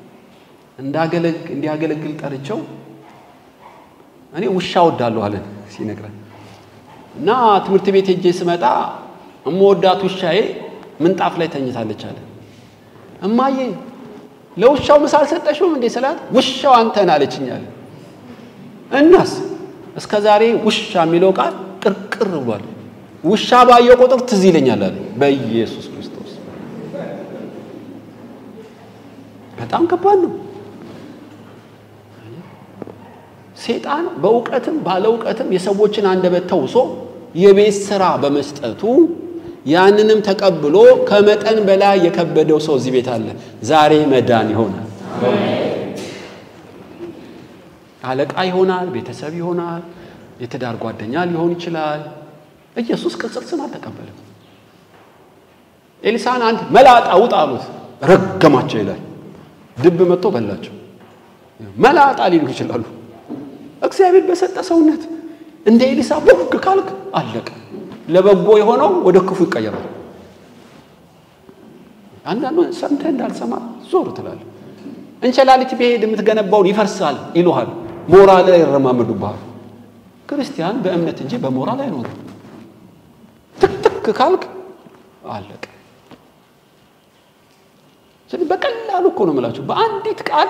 እንዲያገለግል ጠርቸው እኔ ውሻ ወዳለሁ አለን ሲነግረን እና ትምህርት ቤት ሄጄ ስመጣ እመወዳት ውሻዬ ምንጣፍ ላይ ተኝታለች አለ። እማዬ ለውሻው ምሳ አልሰጠሽውም እንዴ ስላት ውሻው አንተን አለችኝ አለ። እናስ እስከ ዛሬ ውሻ የሚለው ቃል ቅርቅር ብሏል። ውሻ ባየው ቁጥር ትዝ ይለኛል አለ። በኢየሱስ ክርስቶስ በጣም ከባድ ነው። ሴጣን በእውቀትም ባለ እውቀትም የሰዎችን አንደበት ተውሶ የቤት ስራ በመስጠቱ ያንንም ተቀብሎ ከመጠን በላይ የከበደው ሰው እዚህ ቤት አለ። ዛሬ መዳን ይሆናል። አለቃ ይሆናል፣ ቤተሰብ ይሆናል፣ የትዳር ጓደኛ ሊሆን ይችላል። ኢየሱስ ቅጽል ስም አልተቀበለም። ኤልሳን አንድ መላጣ ውጣ አሉት፣ ረገማቸው ይላል። ድብ መጥቶ በላቸው። መላጣ ሊሉ ይችላሉ። እግዚአብሔር በሰጠ ሰውነት እንደ ኤሊሳ ቦግ ካልክ አለቀ። ለበጎ የሆነው ወደ ክፉ ይቀየራል። አንዳንዱ ሰምተህ እንዳልሰማ ዞር ትላለህ። እንሸላሊት ቢሄድ የምትገነባውን ይፈርሳል ይሉሃል። ሞራል ላይ ይረማመዱብሃል። ክርስቲያን በእምነት እንጂ በሞራል አይኖርም። ትክትክ ካልክ አለቀ። ስለዚህ በቀላሉ እኮ ነው የምላችሁ በአንዲት ቃል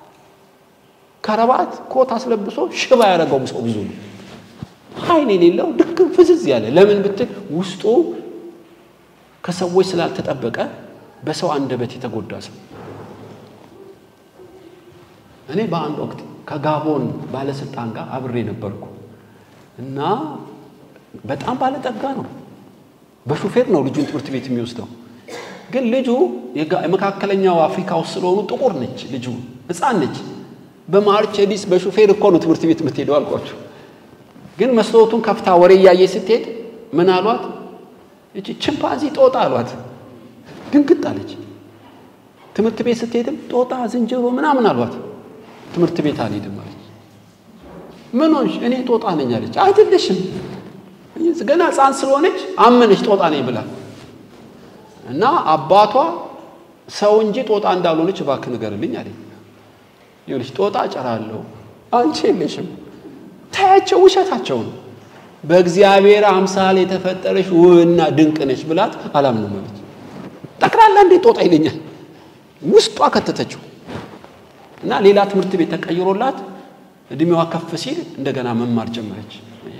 ከረባት ኮት አስለብሶ ሽባ ያደረገው ሰው ብዙ ነው። ኃይል የሌለው ድክም ፍዝዝ ያለ ለምን ብትል ውስጡ ከሰዎች ስላልተጠበቀ በሰው አንደበት የተጎዳ ሰው። እኔ በአንድ ወቅት ከጋቦን ባለስልጣን ጋር አብሬ ነበርኩ እና በጣም ባለጠጋ ነው። በሹፌር ነው ልጁን ትምህርት ቤት የሚወስደው። ግን ልጁ የመካከለኛው አፍሪካ ውስጥ ስለሆኑ ጥቁር ነች ልጁ፣ ሕፃን ነች። በማርቸዲስ በሹፌር እኮ ነው ትምህርት ቤት የምትሄደው አልኳቸው። ግን መስታወቱን ከፍታ ወሬ እያየ ስትሄድ ምን አሏት? እቺ ችምፓንዚ ጦጣ አሏት። ድንግጥ አለች። ትምህርት ቤት ስትሄድም ጦጣ፣ ዝንጀሮ ምናምን አሏት። ትምህርት ቤት አልሄድም አለች። ምን ሆንሽ? እኔ ጦጣ ነኝ አለች። አይደለሽም፣ ገና ሕፃን ስለሆነች አመነች ጦጣ ነኝ ብላ እና አባቷ ሰው እንጂ ጦጣ እንዳልሆነች እባክህ ንገርልኝ አለኝ። ይኸውልሽ ጦጣ እጨራለሁ፣ አንቺ የለሽም። ታያቸው፣ ውሸታቸው ነው። በእግዚአብሔር አምሳል የተፈጠረሽ ውብና ድንቅ ነች ብላት አላምንም አለች። ጠቅላላ እንዴት ጦጣ ይለኛል? ውስጧ ከተተችው እና ሌላ ትምህርት ቤት ተቀይሮላት እድሜዋ ከፍ ሲል እንደገና መማር ጀመረች።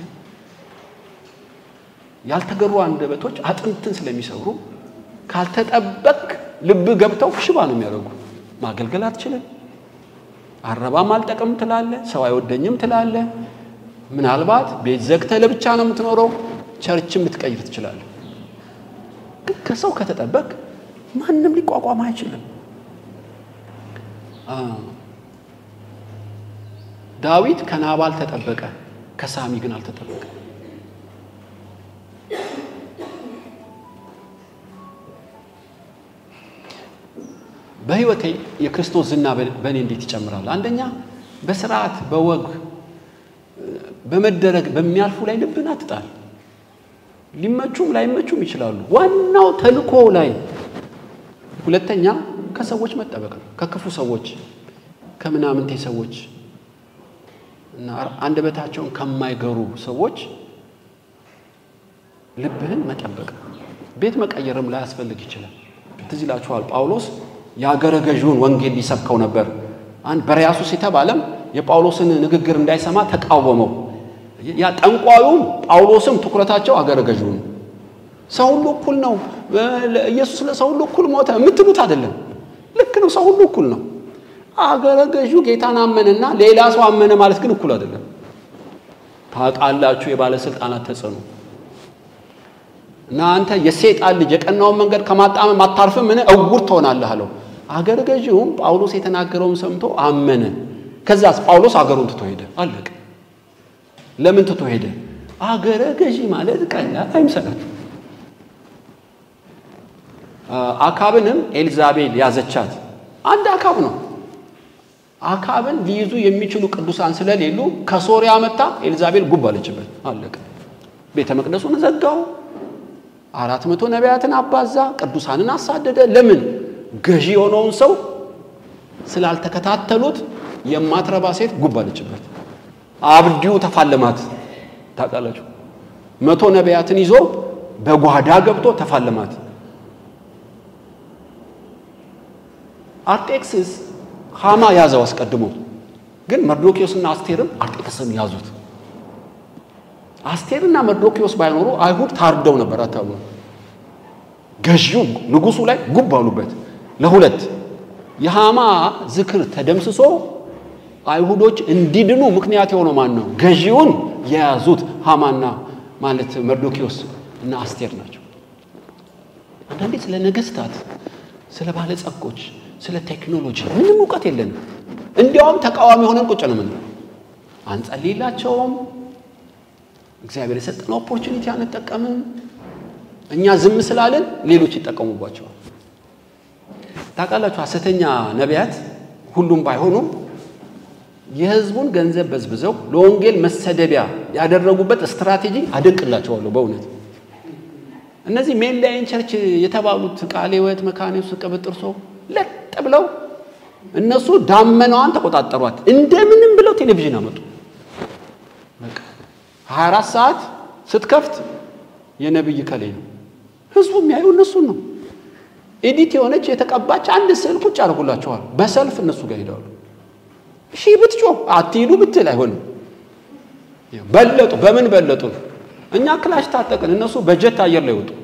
ያልተገሩ አንደበቶች አጥንትን ስለሚሰብሩ ካልተጠበቅ ልብ ገብተው ሽባ ነው የሚያደርጉ። ማገልገል አትችልም። አረባም አልጠቅም ትላለ፣ ሰው አይወደኝም ትላለ። ምናልባት ቤት ዘግተህ ለብቻ ነው የምትኖረው። ቸርችም ልትቀይር ትችላለህ። ግን ከሰው ከተጠበቅ ማንም ሊቋቋም አይችልም። ዳዊት ከናባል ተጠበቀ፣ ከሳሚ ግን አልተጠበቀ። በሕይወቴ የክርስቶስ ዝና በእኔ እንዴት ይጨምራል? አንደኛ በስርዓት በወግ በመደረግ በሚያልፉ ላይ ልብን አትጣል። ሊመቹም ላይመቹም ይችላሉ። ዋናው ተልኮ ላይ። ሁለተኛ ከሰዎች መጠበቅ ነው። ከክፉ ሰዎች፣ ከምናምንቴ ሰዎች እና አንደበታቸውን ከማይገሩ ሰዎች ልብህን መጠበቅ ነው። ቤት መቀየርም ላያስፈልግ ይችላል። ትዝ ይላችኋል ጳውሎስ የአገረ ገዥውን ወንጌል ሊሰብከው ነበር። አንድ በርያሱስ የተባለም የጳውሎስን ንግግር እንዳይሰማ ተቃወመው። ያ ጠንቋዩም ጳውሎስም ትኩረታቸው አገረ ገዥው ነው። ሰው ሁሉ እኩል ነው፣ ኢየሱስ ለሰው ሁሉ እኩል ሞተ የምትሉት አይደለም። ልክ ነው፣ ሰው ሁሉ እኩል ነው። አገረ ገዡ ጌታን አመነና ሌላ ሰው አመነ ማለት ግን እኩል አይደለም። ታውቃላችሁ የባለስልጣናት ተጽዕኖ እና አንተ የሴጣን ልጅ የቀናውን መንገድ ከማጣመም አታርፍም፣ ምን እውር ትሆናለህ አለው። አገረ ገዢውም ጳውሎስ የተናገረውን ሰምቶ አመነ። ከዛስ ጳውሎስ አገሩን ትቶ ሄደ። አለቀ። ለምን ትቶ ሄደ? አገረ ገዢ ማለት ቀላል አይምሰላችሁ። አካብንም ኤልዛቤል ያዘቻት። አንድ አካብ ነው። አካብን ሊይዙ የሚችሉ ቅዱሳን ስለሌሉ ከሶሪያ መታ ኤልዛቤል ጉብ አለችበት። አለቀ። ቤተ መቅደሱን ዘጋው። አራት መቶ ነቢያትን አባዛ፣ ቅዱሳንን አሳደደ። ለምን? ገዢ የሆነውን ሰው ስላልተከታተሉት የማትረባ ሴት ጉብ አለችበት። አብዲው ተፋለማት። ታውቃላችሁ፣ መቶ ነቢያትን ይዞ በጓዳ ገብቶ ተፋለማት። አርጤክስስ ሃማ ያዘው አስቀድሞ፣ ግን መርዶኪዎስና አስቴርም አርጤክስን ያዙት። አስቴርና መርዶኪዎስ ባይኖሩ አይሁድ ታርደው ነበር። አታሉ ገዢው ንጉሱ ላይ ጉብ አሉበት ለሁለት። የሃማ ዝክር ተደምስሶ አይሁዶች እንዲድኑ ምክንያት የሆነው ማን ነው? ገዢውን የያዙት ሃማና ማለት መርዶኪዎስ እና አስቴር ናቸው። አንዳንዴ ስለ ነገስታት፣ ስለ ባለጸጎች፣ ስለ ቴክኖሎጂ ምንም እውቀት የለንም። እንዲያውም ተቃዋሚ ሆነን ቁጭ ነው ምንለው። አንጸልይላቸውም እግዚአብሔር የሰጠን ኦፖርቹኒቲ አንጠቀምም። እኛ ዝም ስላለን ሌሎች ይጠቀሙባቸዋል። ታውቃላችሁ፣ ሐሰተኛ ነቢያት ሁሉም ባይሆኑም የህዝቡን ገንዘብ በዝብዘው ለወንጌል መሰደቢያ ያደረጉበት ስትራቴጂ አደንቅላቸዋለሁ በእውነት እነዚህ ሜንላይን ቸርች የተባሉት ቃለ ሕይወት፣ መካነ ኢየሱስ፣ ቅብጥርሶ ለጥ ብለው እነሱ ዳመናዋን ተቆጣጠሯት። እንደምንም ብለው ቴሌቪዥን አመጡ። በቃ 24 ሰዓት ስትከፍት የነብይ ከሌ ነው። ህዝቡ የሚያየው እነሱን ነው። ኤዲት የሆነች የተቀባች አንድ ስዕል ቁጭ አድርጉላቸዋል። በሰልፍ እነሱ ጋር ሄደዋሉ። ሺህ ብትጮህ አትሂዱ ብትል አይሆንም። በለጡ። በምን በለጡ? እኛ ክላሽ ታጠቅን፣ እነሱ በጀት አየር ላይ ወጡ።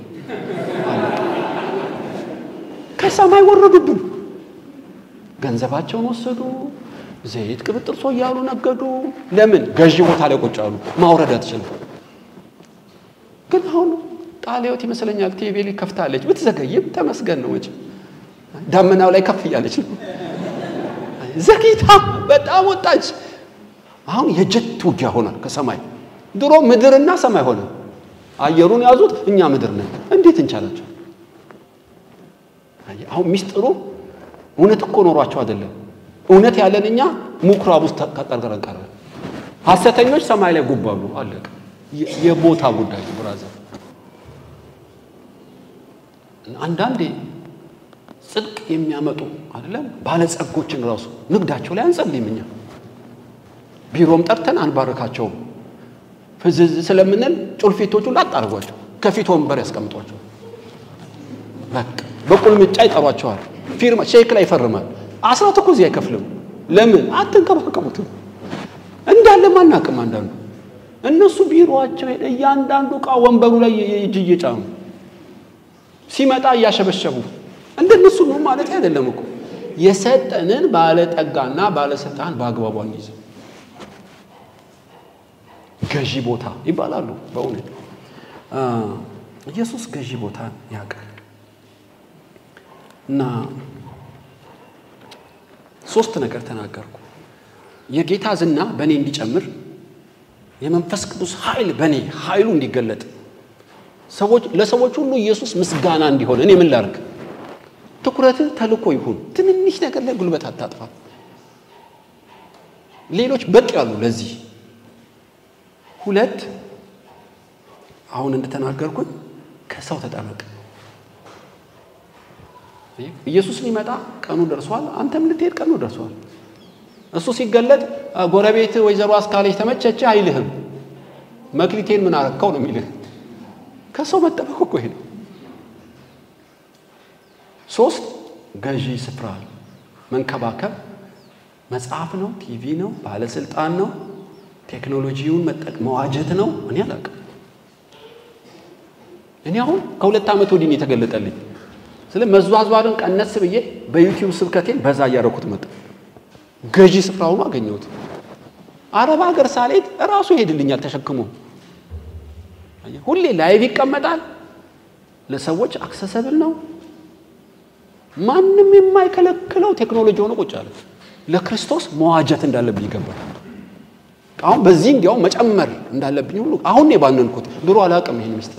ከሰማይ ወረዱብን። ገንዘባቸውን ወሰዱ። ዘይት ቅብጥርሶ እያሉ ነገዱ። ለምን? ገዢ ቦታ ላይ ቁጭ አሉ። ማውረድ አትችልም። ግን አሁን ቃለ ሕይወት ይመስለኛል ቴቤሊ ከፍታለች። ብትዘገይም ተመስገን ነው። መቼም ዳመናው ላይ ከፍ እያለች ነው። ዘግይታ በጣም ወጣች። አሁን የጀት ውጊያ ሆኗል ከሰማይ ድሮ ምድርና ሰማይ ሆነ። አየሩን ያዙት፣ እኛ ምድር ነን። እንዴት እንቻላቸው? አሁን ሚስጥሩ እውነት እኮ ኖሯቸው አይደለም። እውነት ያለን እኛ ምኩራብ ውስጥ ተቀርቅረን ቀረ። ሐሰተኞች ሰማይ ላይ ጉባሉ። አለቀ። የቦታ ጉዳይ ብራዘር። አንዳንዴ ጽድቅ የሚያመጡ አይደለም ባለጸጎችን ራሱ ንግዳቸው ላይ አንጸልይም እኛ ቢሮም ጠርተን አንባረካቸውም። ፍዝዝ ስለምንል ጩልፊቶቹ ላጣርጓቸው ከፊት ወንበር ያስቀምጧቸው። በቃ በቁልምጫ ይጠሯቸዋል። ፊርማ ሼክ ላይ ይፈርማል። አስራት እኮ እዚህ አይከፍልም። ለምን አትንከባከቡትም? እንዳለ ማናቅም። አንዳንዱ እነሱ ቢሮቸው ሄደ እያንዳንዱ ዕቃ ወንበሩ ላይ እጅ እየጫኑ ሲመጣ እያሸበሸቡ እንደነሱ ነው ማለት አይደለም እኮ የሰጠንን ባለጠጋና ባለስልጣን በአግባቡ አንይዝ። ገዢ ቦታ ይባላሉ። በእውነት ኢየሱስ ገዢ ቦታ ያውቃል። እና ሶስት ነገር ተናገርኩ። የጌታ ዝና በእኔ እንዲጨምር፣ የመንፈስ ቅዱስ ኃይል በእኔ ኃይሉ እንዲገለጥ፣ ሰዎች ለሰዎች ሁሉ ኢየሱስ ምስጋና እንዲሆን እኔ ምን ላርግ? ትኩረትህ ተልኮ ይሁን። ትንንሽ ነገር ላይ ጉልበት አታጥፋ። ሌሎች በቂ ያሉ ለዚህ ሁለት አሁን እንደተናገርኩኝ ከሰው ተጠበቅ። ኢየሱስ ሊመጣ ቀኑ ደርሷል። አንተም ልትሄድ ቀኑ ደርሷል። እሱ ሲገለጥ ጎረቤት ወይዘሮ አስካለች ተመቸች አይልህም። መክሊቴን ምን አረከው ነው የሚልህ። ከሰው መጠበቅ እኮ ይሄ ነው። ሶስት ገዢ ስፍራ መንከባከብ መጽሐፍ ነው፣ ቲቪ ነው፣ ባለስልጣን ነው፣ ቴክኖሎጂውን መጠቅ መዋጀት ነው። እኔ አላውቅም። እኔ አሁን ከሁለት ዓመት ወዲህ ነው የተገለጠልኝ። ስለ መዟዟርን ቀነስ ብዬ በዩቲዩብ ስብከቴን በዛ እያደረኩት መጣ። ገዢ ስፍራውን አገኘሁት። አረብ ሀገር ሳልሄድ እራሱ ይሄድልኛል ተሸክሞ። ሁሌ ላይቭ ይቀመጣል። ለሰዎች አክሰሰብል ነው። ማንም የማይከለክለው ቴክኖሎጂ ሆኖ ቁጭ አለ። ለክርስቶስ መዋጀት እንዳለብኝ ይገባል። አሁን በዚህ እንዲያውም መጨመር እንዳለብኝ ሁሉ አሁን የባነንኩት ድሮ አላውቅም ይሄን ምስጢር።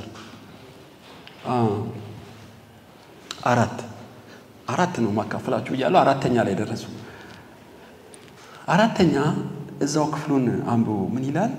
አራት አራት ነው ማካፈላችሁ እያለሁ አራተኛ ላይ ደረሱ። አራተኛ እዛው ክፍሉን አንብቡ። ምን ይላል?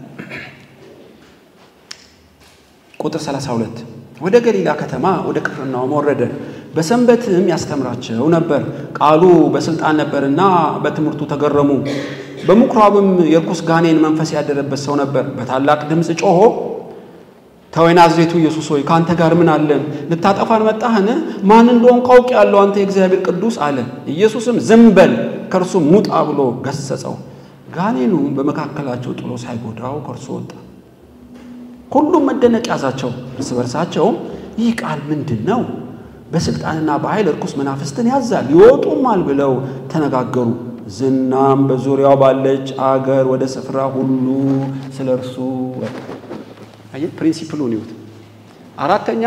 ቁጥር 32 ወደ ገሊላ ከተማ ወደ ቅፍርናሆም ወረደ። በሰንበትም ያስተምራቸው ነበር። ቃሉ በስልጣን ነበርና በትምህርቱ ተገረሙ። በምኩራብም የርኩስ ጋኔን መንፈስ ያደረበት ሰው ነበር። በታላቅ ድምፅ ጮሆ ተወይ ናዝሬቱ ኢየሱስ ሆይ ከአንተ ጋር ምን አለን? ልታጠፋን መጣህን? ማን እንደሆን ካውቅ ያለው አንተ የእግዚአብሔር ቅዱስ አለ። ኢየሱስም ዝም በል ከእርሱም ሙጣ ብሎ ገሰጸው። ጋኔኑ በመካከላቸው ጥሎ ሳይጎዳው ከእርሱ ወጣ። ሁሉም መደነቅ ያዛቸው። እርስ በርሳቸውም ይህ ቃል ምንድን ነው? በስልጣንና በኃይል እርኩስ መናፍስትን ያዛል ይወጡማል ብለው ተነጋገሩ። ዝናም በዙሪያው ባለች አገር ወደ ስፍራ ሁሉ ስለ እርሱ ወጣ። አየህ፣ ፕሪንሲፕሉን ይሁት። አራተኛ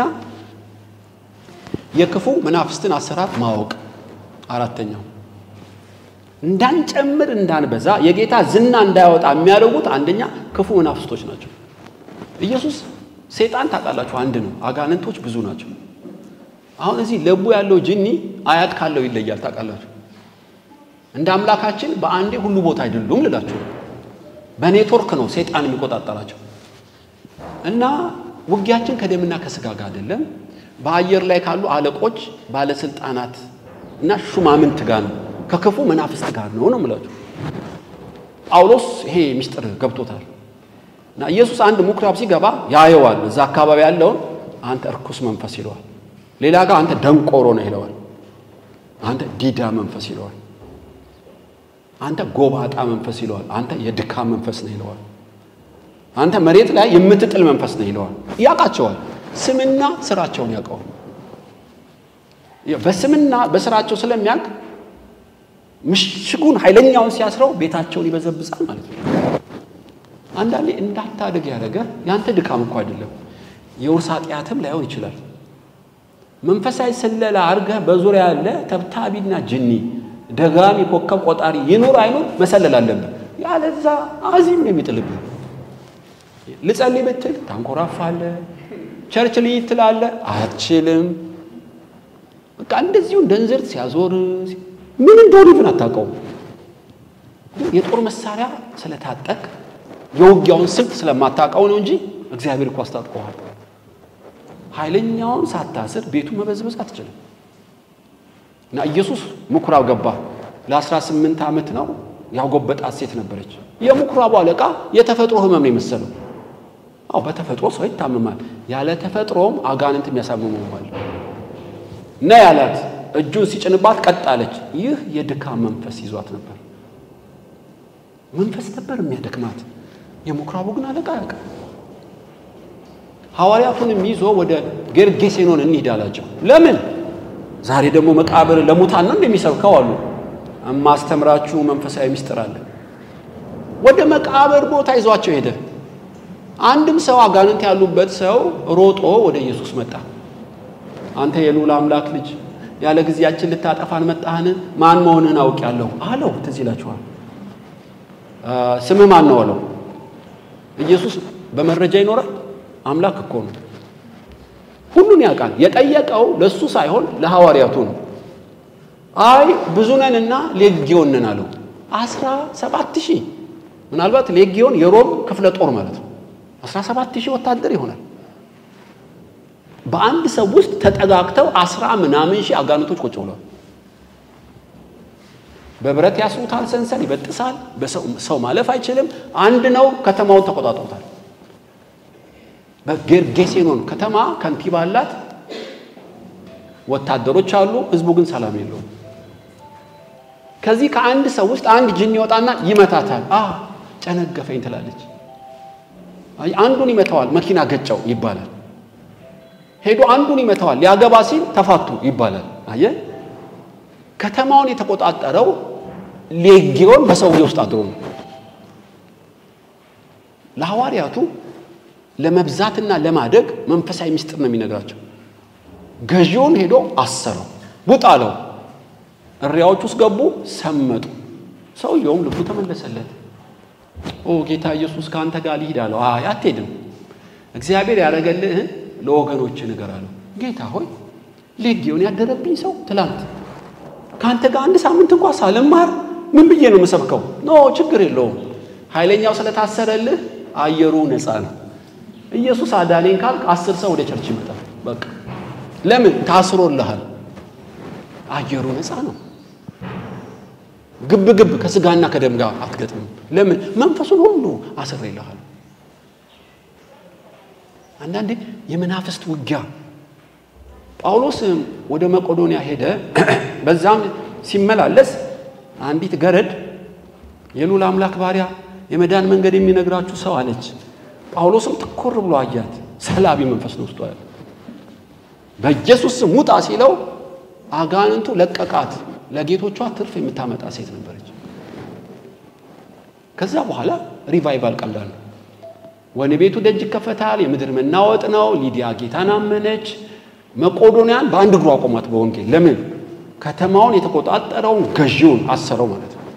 የክፉ መናፍስትን አሰራር ማወቅ። አራተኛው እንዳንጨምር እንዳንበዛ የጌታ ዝና እንዳያወጣ የሚያደርጉት አንደኛ ክፉ መናፍስቶች ናቸው። ኢየሱስ ሴጣን ታውቃላችሁ አንድ ነው፣ አጋንንቶች ብዙ ናቸው። አሁን እዚህ ለቡ ያለው ጅኒ አያት ካለው ይለያል። ታውቃላችሁ እንደ አምላካችን በአንዴ ሁሉ ቦታ አይደሉም ልላችሁ፣ በኔትወርክ ነው ሴጣን የሚቆጣጠራቸው እና ውጊያችን ከደምና ከስጋ ጋር አይደለም፣ በአየር ላይ ካሉ አለቆች፣ ባለስልጣናት እና ሹማምንት ጋር ነው፣ ከክፉ መናፍስት ጋር ነው ነው የምላችሁ። ጳውሎስ ይሄ ምስጢር ገብቶታል። እና ኢየሱስ አንድ ምኩራብ ሲገባ ያየዋል። እዛ አካባቢ ያለውን አንተ እርኩስ መንፈስ ይለዋል። ሌላ ጋር አንተ ደንቆሮ ነው ይለዋል። አንተ ዲዳ መንፈስ ይለዋል። አንተ ጎባጣ መንፈስ ይለዋል። አንተ የድካም መንፈስ ነው ይለዋል። አንተ መሬት ላይ የምትጥል መንፈስ ነው ይለዋል። ያውቃቸዋል። ስምና ስራቸውን ያውቀዋል። በስምና በስራቸው ስለሚያውቅ ምሽጉን ኃይለኛውን ሲያስረው ቤታቸውን ይበዘብዛል ማለት ነው። አንዳንዴ እንዳታድግ ያደረገ ያንተ ድካም እኮ አይደለም፣ የውርስ ኃጢአትም ላይሆን ይችላል። መንፈሳዊ ስለላ አድርገህ በዙሪያ ያለ ተብታቢና ጅኒ ደጋሚ ኮከብ ቆጣሪ ይኑር አይኑር መሰለል አለብህ። ያለዛ አዚም ነው የሚጥልብህ። ልጸልይ ብትል ታንኮራፋለህ። ቸርች ልይ ትላለህ፣ አትችልም። በቃ እንደዚሁ እንደ እንዝርት ሲያዞር ምን እንደሆነ ግን አታውቀውም። የጦር መሳሪያ ስለታጠቅ የውጊያውን ስልት ስለማታውቀው ነው እንጂ እግዚአብሔር እኮ አስታጥቀዋል። ኃይለኛውን ሳታስር ቤቱን መበዝበዝ አትችልም። እና ኢየሱስ ምኩራብ ገባ። ለ18 ዓመት ነው ያጎበጣት ሴት ነበረች። የምኩራቡ አለቃ የተፈጥሮ ህመም ነው የመሰለው። አዎ በተፈጥሮ ሰው ይታመማል። ያለ ተፈጥሮም አጋንንት የሚያሳምመዋል። ና ያላት እጁን ሲጭንባት ቀጥ አለች። ይህ የድካም መንፈስ ይዟት ነበር። መንፈስ ነበር የሚያደክማት። የምኩራቡ ግን አለቃ ያውቃል። ሐዋርያቱንም ይዞ ወደ ጌርጌሴኖን እንሂድ አላቸው። ለምን? ዛሬ ደግሞ መቃብር ለሙታን ነው እንደሚሰብከው አሉ። የማስተምራችሁ መንፈሳዊ ምስጢር አለ። ወደ መቃብር ቦታ ይዟቸው ሄደ። አንድም ሰው አጋንንት ያሉበት ሰው ሮጦ ወደ ኢየሱስ መጣ። አንተ የልዑል አምላክ ልጅ ያለ ጊዜያችን ልታጠፋን መጣህን? ማን መሆንህን አውቄአለሁ አለው። ትዝ ይላችኋል። ስምህ ማን ነው አለው። ኢየሱስ በመረጃ ይኖራል። አምላክ እኮ ነው፣ ሁሉን ያውቃል። የጠየቀው ለሱ ሳይሆን ለሐዋርያቱ ነው። አይ ብዙ ነንና ሌጊዮን ነን አለው። አስራ ሰባት ሺህ ምናልባት ሌጊዮን የሮም ክፍለ ጦር ማለት ነው። አስራ ሰባት ሺህ ወታደር ይሆናል። በአንድ ሰው ውስጥ ተጠጋግተው አስራ ምናምን ሺህ አጋንንቶች ቁጭ ብለዋል። በብረት ያስሩታል፣ ሰንሰል ይበጥሳል። ሰው ማለፍ አይችልም። አንድ ነው። ከተማውን ተቆጣጥሮታል። በጌርጌሴኖን ከተማ ከንቲባ አላት፣ ወታደሮች አሉ። ህዝቡ ግን ሰላም የለውም። ከዚህ ከአንድ ሰው ውስጥ አንድ ጅን ይወጣና ይመታታል። አ ጨነገፈኝ ትላለች። አንዱን ይመታዋል፣ መኪና ገጨው ይባላል። ሄዶ አንዱን ይመታዋል፣ ሊያገባ ሲል ተፋቱ ይባላል። አየ ከተማውን የተቆጣጠረው ሌጊዮን በሰውዬ ውስጥ አድሮ ነው። ለሐዋርያቱ ለመብዛትና ለማደግ መንፈሳዊ ምስጢር ነው የሚነግራቸው። ገዢውን ሄዶ አሰረው፣ ውጣ አለው። እሪያዎች ውስጥ ገቡ፣ ሰመጡ። ሰውየውም ልቡ ተመለሰለት። ኦ ጌታ ኢየሱስ ከአንተ ጋር ልሂድ አለው። አይ አትሄድም፣ እግዚአብሔር ያደረገልህን ለወገኖች ንገር አለው። ጌታ ሆይ ሌጊዮን ያደረብኝ ሰው ትላንት ከአንተ ጋር አንድ ሳምንት እንኳ ሳልማር ምን ብዬ ነው የምሰብከው? ኖ ችግር የለውም ኃይለኛው ስለታሰረልህ አየሩ ነፃ ነው። ኢየሱስ አዳኔን ካልክ አስር ሰው ወደ ቸርች ይመጣል። በቃ ለምን ታስሮልሃል? አየሩ ነፃ ነው። ግብ ግብ ከስጋና ከደም ጋር አትገጥምም። ለምን መንፈሱን ሁሉ አስሬልሃል። አንዳንዴ የመናፍስት ውጊያ ጳውሎስ ወደ መቄዶንያ ሄደ። በዛም ሲመላለስ አንዲት ገረድ የልዑል አምላክ ባሪያ የመዳን መንገድ የሚነግራችሁ ሰው አለች። ጳውሎስም ትኮር ብሎ አያት። ሰላቢ መንፈስ ነው ውስጧ ያለ። በኢየሱስ ስም ውጣ ሲለው አጋንንቱ ለቀቃት። ለጌቶቿ ትርፍ የምታመጣ ሴት ነበረች። ከዛ በኋላ ሪቫይቫል ቀላል ነው። ወህኒ ቤቱ ደጅ ይከፈታል። የምድር መናወጥ ነው። ሊዲያ ጌታን አመነች። መቄዶንያን በአንድ እግሩ አቆማት በወንጌል ለምን ከተማውን የተቆጣጠረውን ገዢውን አሰረው ማለት ነው።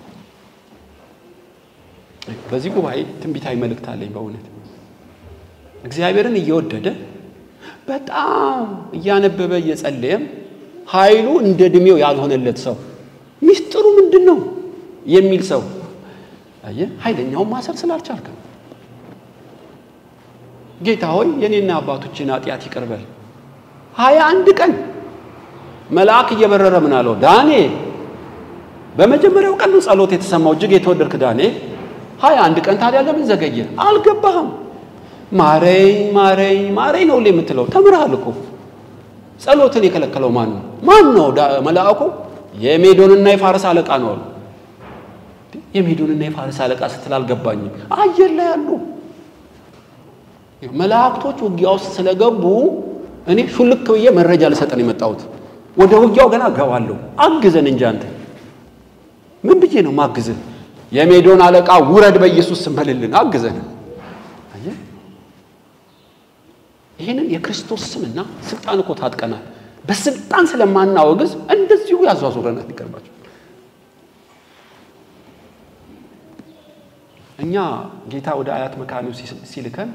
በዚህ ጉባኤ ትንቢታዊ መልእክት አለኝ። በእውነት እግዚአብሔርን እየወደደ በጣም እያነበበ እየጸለየም ኃይሉ እንደ ዕድሜው ያልሆነለት ሰው ሚስጥሩ ምንድን ነው የሚል ሰው አየህ፣ ኃይለኛውን ማሰር ስላልቻልክ ነው። ጌታ ሆይ የኔና አባቶችን ኃጢአት ይቅር በል። ሀያ አንድ ቀን መልአክ እየበረረ ምን አለው? ዳንኤል በመጀመሪያው ቀን ነው ጸሎት የተሰማው። እጅግ የተወደድክ ዳንኤል ሀያ አንድ ቀን ታዲያ ለምን ዘገየ? አልገባህም? ማረኝ ማረኝ ማረኝ ነው የምትለው። ተምርሃል እኮ። ጸሎትን የከለከለው ማን ነው? ማን ነው? መልአኩ የሜዶንና የፋርስ አለቃ ነው አሉ። የሜዶንና የፋርስ አለቃ ስትል አልገባኝም። አየር ላይ ያሉ መላእክቶች ውጊያ ውስጥ ስለገቡ እኔ ሹልክ ብዬ መረጃ ልሰጠን የመጣሁት ወደ ውጊያው ገና እገባለሁ። አግዘን እንጂ አንተ ምን ብዬ ነው ማግዘን? የሜዶን አለቃ ውረድ በኢየሱስ ስም በልልን፣ አግዘን። ይህንን የክርስቶስ ስምና ስልጣን እኮ ታጥቀናል። በስልጣን ስለማናወግዝ እንደዚሁ ያዟዙረናል። ይቀርባቸው እኛ ጌታ ወደ አያት መካኒው ሲልከን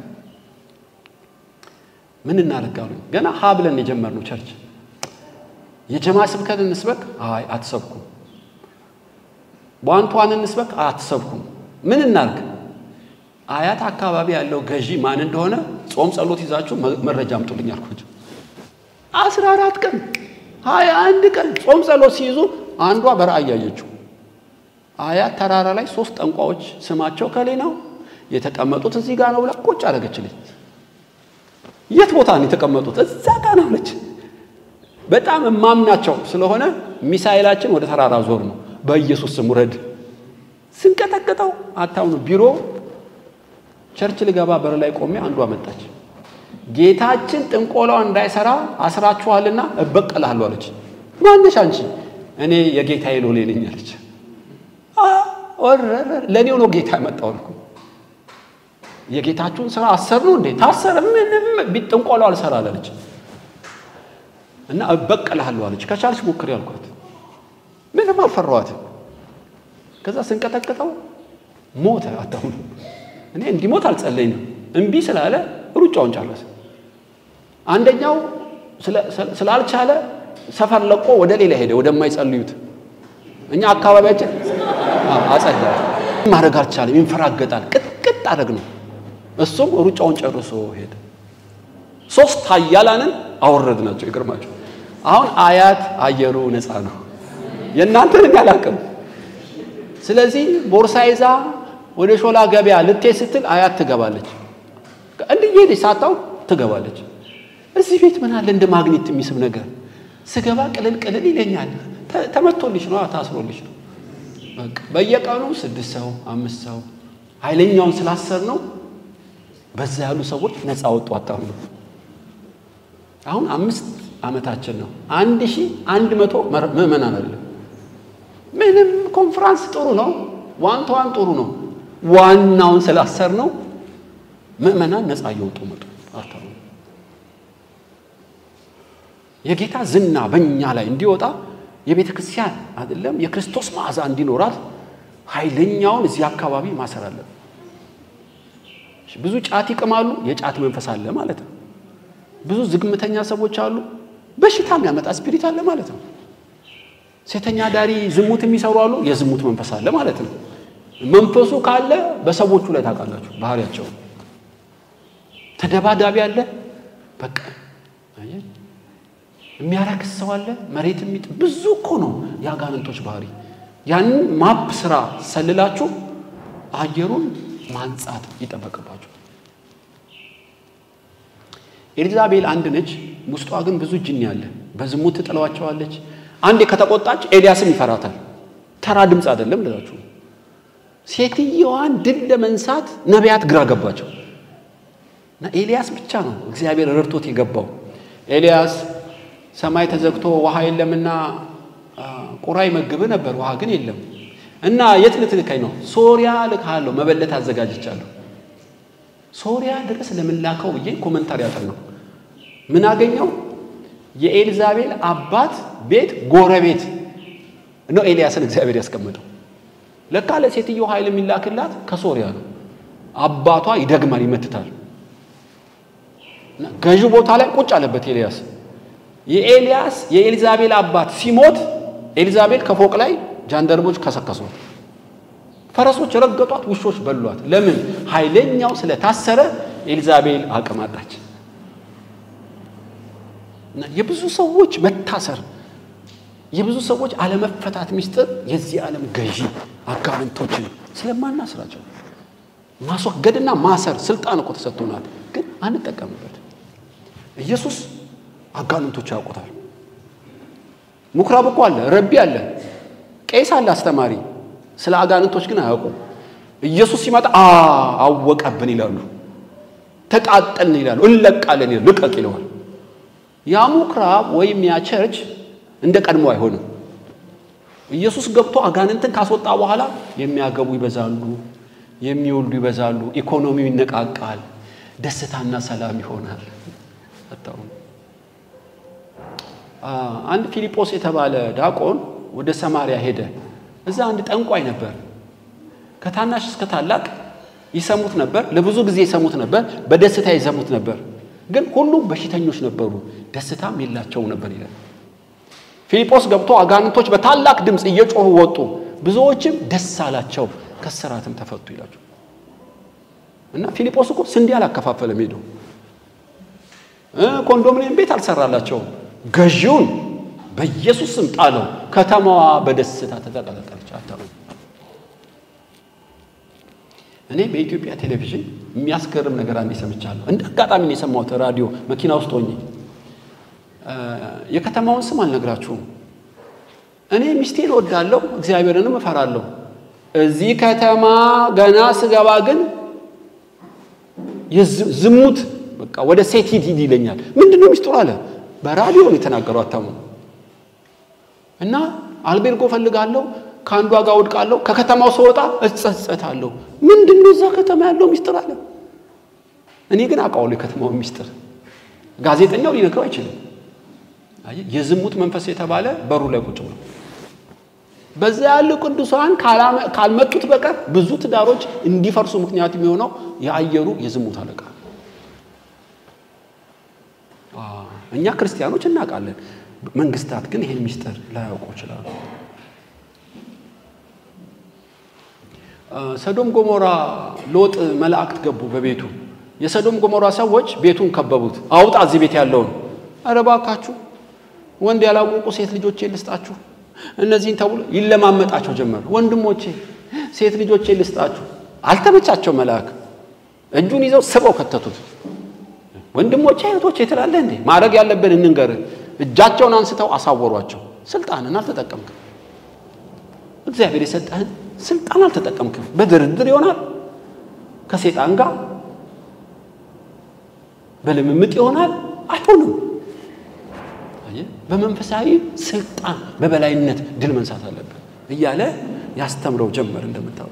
ምን እናደርጋሉ? ገና ሀ ብለን የጀመርነው ቸርች የጀማ ስብከት እንስበክ? አይ አትሰብኩም። ቧንቷን እንስበክ? አትሰብኩም። ምን እናርግ? አያት አካባቢ ያለው ገዢ ማን እንደሆነ ጾም ጸሎት ይዛችሁ መረጃ አምጡልኝ አልኳቸው። አስራ አራት ቀን ሀያ አንድ ቀን ጾም ጸሎት ሲይዙ አንዷ በራእይ ያየችው አያት ተራራ ላይ ሶስት ጠንቋዎች ስማቸው ከሌ ነው የተቀመጡት እዚህ ጋር ነው ብላ ቁጭ አደረገችልኝ። የት ቦታ ነው የተቀመጡት? እዛ ጋር ነው አለች። በጣም እማምናቸው ስለሆነ ሚሳኤላችን ወደ ተራራ ዞር ነው። በኢየሱስ ስም ውረድ። ስንቀጠቅጠው አታውኑ ቢሮ ቸርች ልገባ በር ላይ ቆሜ አንዷ መጣች። ጌታችን ጥንቆላው እንዳይሰራ አስራችኋልና እበቀላለሁ አለች። ማነሽ አንቺ? እኔ የጌታዬ ሎሌ ነኝ አለች። ለእኔው ነው ጌታ ያመጣው አልኩ። የጌታችሁን ስራ አሰር ነው እንዴ? ታሰረ። ምንም ጥንቆላው አልሰራል አለች እና እበቀላለሁ አለች። ከቻልሽ ሞክሪ አልኳት። ምንም አልፈራኋትም። ከዛ ስንቀጠቅጠው ሞተ። አታሁኑ እኔ እንዲሞት አልጸለይንም። እምቢ ስላለ ሩጫውን ጨረሰ። አንደኛው ስላልቻለ ሰፈር ለቆ ወደ ሌላ ሄደ፣ ወደማይጸልዩት። እኛ አካባቢያችን አጸዳ ማድረግ አልቻለም፣ ይንፈራገጣል። ቅጥቅጥ አደረግ ነው። እሱም ሩጫውን ጨርሶ ሄደ። ሶስት ኃያላንን አወረድ ናቸው። ይገርማቸው። አሁን አያት አየሩ ነፃ ነው። የእናንተን አላውቅም። ስለዚህ ቦርሳ ይዛ ወደ ሾላ ገበያ ልትሄድ ስትል አያት ትገባለች። እንዲህ ሄደች ሳታው ትገባለች። እዚህ ቤት ምን አለ እንደ ማግኔት የሚስብ ነገር ስገባ ቅልል ቅልል ይለኛል። ተመቶልሽ ነው ታስሮልሽ ነው። በየቀኑ ስድስት ሰው አምስት ሰው ኃይለኛውን ስላሰር ነው በዛ ያሉ ሰዎች ነፃ ወጡ። አታምኑ። አሁን አምስት ዓመታችን ነው። አንድ ሺህ አንድ መቶ ምዕመናን አለ። ምንም ኮንፍራንስ ጥሩ ነው፣ ዋን ቱ ዋን ጥሩ ነው። ዋናውን ስላሰር ነው ምዕመናን ነፃ እየወጡ መጡ። አታምኑ። የጌታ ዝና በእኛ ላይ እንዲወጣ የቤተ ክርስቲያን አይደለም የክርስቶስ መዓዛ እንዲኖራት ኃይለኛውን እዚህ አካባቢ ማሰር አለብን። ብዙ ጫት ይቅማሉ፣ የጫት መንፈስ አለ ማለት ነው። ብዙ ዝግምተኛ ሰዎች አሉ፣ በሽታ የሚያመጣ ስፒሪት አለ ማለት ነው። ሴተኛ ዳሪ ዝሙት የሚሰሩ አሉ፣ የዝሙት መንፈስ አለ ማለት ነው። መንፈሱ ካለ በሰዎቹ ላይ ታውቃላችሁ ባህሪያቸው። ተደባዳቢ አለ፣ በቃ የሚያረክስ ሰው አለ፣ መሬት የሚጥ ብዙ እኮ ነው የአጋንንቶች ባህሪ። ያንን ማፕ ስራ ሰልላችሁ አየሩን ማንጻት ይጠበቅባችሁ። ኤልዛቤል አንድ ነች፣ ውስጧ ግን ብዙ ጅኒ አለ። በዝሙት ትጥለዋቸዋለች። አንዴ ከተቆጣች ኤልያስም ይፈራታል። ተራ ድምፅ አይደለም ልላችሁ። ሴትየዋን ድል ለመንሳት ነቢያት ግራ ገባቸው እና ኤልያስ ብቻ ነው እግዚአብሔር ረድቶት የገባው። ኤልያስ ሰማይ ተዘግቶ ውሃ የለምና ቁራ ይመግብ ነበር፣ ውሃ ግን የለም እና የት ልትልከኝ ነው? ሶሪያ ልካለሁ፣ መበለት አዘጋጅቻለሁ። ሶሪያ ድረስ ለምላከው ብዬ ኮመንታሪ ያጠናው ምን አገኘው? የኤልዛቤል አባት ቤት ጎረቤት ነው ኤልያስን እግዚአብሔር ያስቀመጠው። ለካ ለሴትዮ ኃይል የሚላክላት ከሶሪያ ነው። አባቷ ይደግማል፣ ይመትታል። ገዢ ቦታ ላይ ቁጭ አለበት ኤልያስ። የኤልያስ የኤልዛቤል አባት ሲሞት ኤልዛቤል ከፎቅ ላይ ጃንደርቦች ከሰከሷት፣ ፈረሶች ረገጧት፣ ውሾች በሏት። ለምን? ኃይለኛው ስለታሰረ ኤልዛቤል አቅም አጣች። እና የብዙ ሰዎች መታሰር የብዙ ሰዎች አለመፈታት ሚስጥር የዚህ ዓለም ገዢ አጋንንቶችን ስለማናስራቸው ማስወገድና ማሰር ስልጣን እኮ ተሰጥቶናል፣ ግን አንጠቀምበት። ኢየሱስ አጋንንቶች ያውቁታል። ምኩራብ እኮ አለ፣ ረቢ አለ፣ ቄስ አለ፣ አስተማሪ። ስለ አጋንንቶች ግን አያውቁም። ኢየሱስ ሲመጣ አወቀብን ይላሉ፣ ተቃጠልን ይላሉ፣ እንለቃለን ይላሉ፣ ልቀቅ ይለዋል። ያ ምኩራብ ወይም ያ ቸርች እንደ ቀድሞ አይሆንም። ኢየሱስ ገብቶ አጋንንትን ካስወጣ በኋላ የሚያገቡ ይበዛሉ፣ የሚወልዱ ይበዛሉ፣ ኢኮኖሚው ይነቃቃል፣ ደስታና ሰላም ይሆናል። አንድ ፊልጶስ የተባለ ዳቆን ወደ ሰማርያ ሄደ። እዛ አንድ ጠንቋይ ነበር። ከታናሽ እስከ ታላቅ ይሰሙት ነበር። ለብዙ ጊዜ ይሰሙት ነበር። በደስታ ይሰሙት ነበር። ግን ሁሉም በሽተኞች ነበሩ፣ ደስታም የላቸው ነበር ይላል። ፊልጶስ ገብቶ አጋንንቶች በታላቅ ድምፅ እየጮሁ ወጡ፣ ብዙዎችም ደስ አላቸው፣ ከስራትም ተፈቱ ይላቸው እና ፊልጶስ እኮ ስንዴ አላከፋፈለም ሄደው ኮንዶሚኒየም ቤት አልሰራላቸውም። ገዢውን በኢየሱስ ስም ጣለው። ከተማዋ በደስታ ተጠቀለቀለች። አታሩ እኔ በኢትዮጵያ ቴሌቪዥን የሚያስገርም ነገር አንዴ ሰምቻለሁ። እንደ አጋጣሚ ነው የሰማሁት። ራዲዮ መኪና ውስጥ ሆኜ የከተማውን ስም አልነግራችሁም። እኔ ሚስቴን እወዳለሁ፣ እግዚአብሔርንም እፈራለሁ። እዚህ ከተማ ገና ስገባ ግን ዝሙት በቃ ወደ ሴት ሂድ ሂድ ይለኛል። ምንድን ነው ሚስጥሩ አለ። በራዲዮ ነው የተናገሩ አታሙ እና አልቤርጎ ፈልጋለሁ፣ ከአንዷ ጋር ወድቃለሁ፣ ከከተማው ስወጣ እጸጸታለሁ። ምንድን ነው እዛ ከተማ ያለው ሚስጥር አለ። እኔ ግን አውቃለሁ የከተማውን ሚስጥር፣ ጋዜጠኛው ሊነግረው አይችልም። የዝሙት መንፈስ የተባለ በሩ ላይ ቁጭ ብሎ በዛ ያሉ ቅዱሳን ካልመጡት በቀር ብዙ ትዳሮች እንዲፈርሱ ምክንያት የሚሆነው የአየሩ የዝሙት አለቃ እኛ ክርስቲያኖች እናውቃለን። መንግስታት ግን ይህን ሚስጥር ላያውቁ ይችላሉ። ሰዶም ጎሞራ ሎጥ መላእክት ገቡ በቤቱ። የሰዶም ጎሞራ ሰዎች ቤቱን ከበቡት። አውጣ እዚህ ቤት ያለውን። ኧረ እባካችሁ ወንድ ያላወቁ ሴት ልጆቼ ልስጣችሁ። እነዚህን ተብሎ ይለማመጣቸው ጀመር። ወንድሞቼ ሴት ልጆቼ ልስጣችሁ። አልተመቻቸው። መልአክ እጁን ይዘው ስበው ከተቱት። ወንድሞቼ እህቶቼ ትላለህ እንዴ? ማድረግ ያለብን እንንገር። እጃቸውን አንስተው አሳወሯቸው። ስልጣንን አልተጠቀምክም። እግዚአብሔር የሰጠህን ስልጣን አልተጠቀምክም። በድርድር ይሆናል፣ ከሴጣን ጋር በልምምጥ ይሆናል። አይሆንም። በመንፈሳዊ ስልጣን በበላይነት ድል መንሳት አለብን እያለ ያስተምረው ጀመር። እንደምታውቁ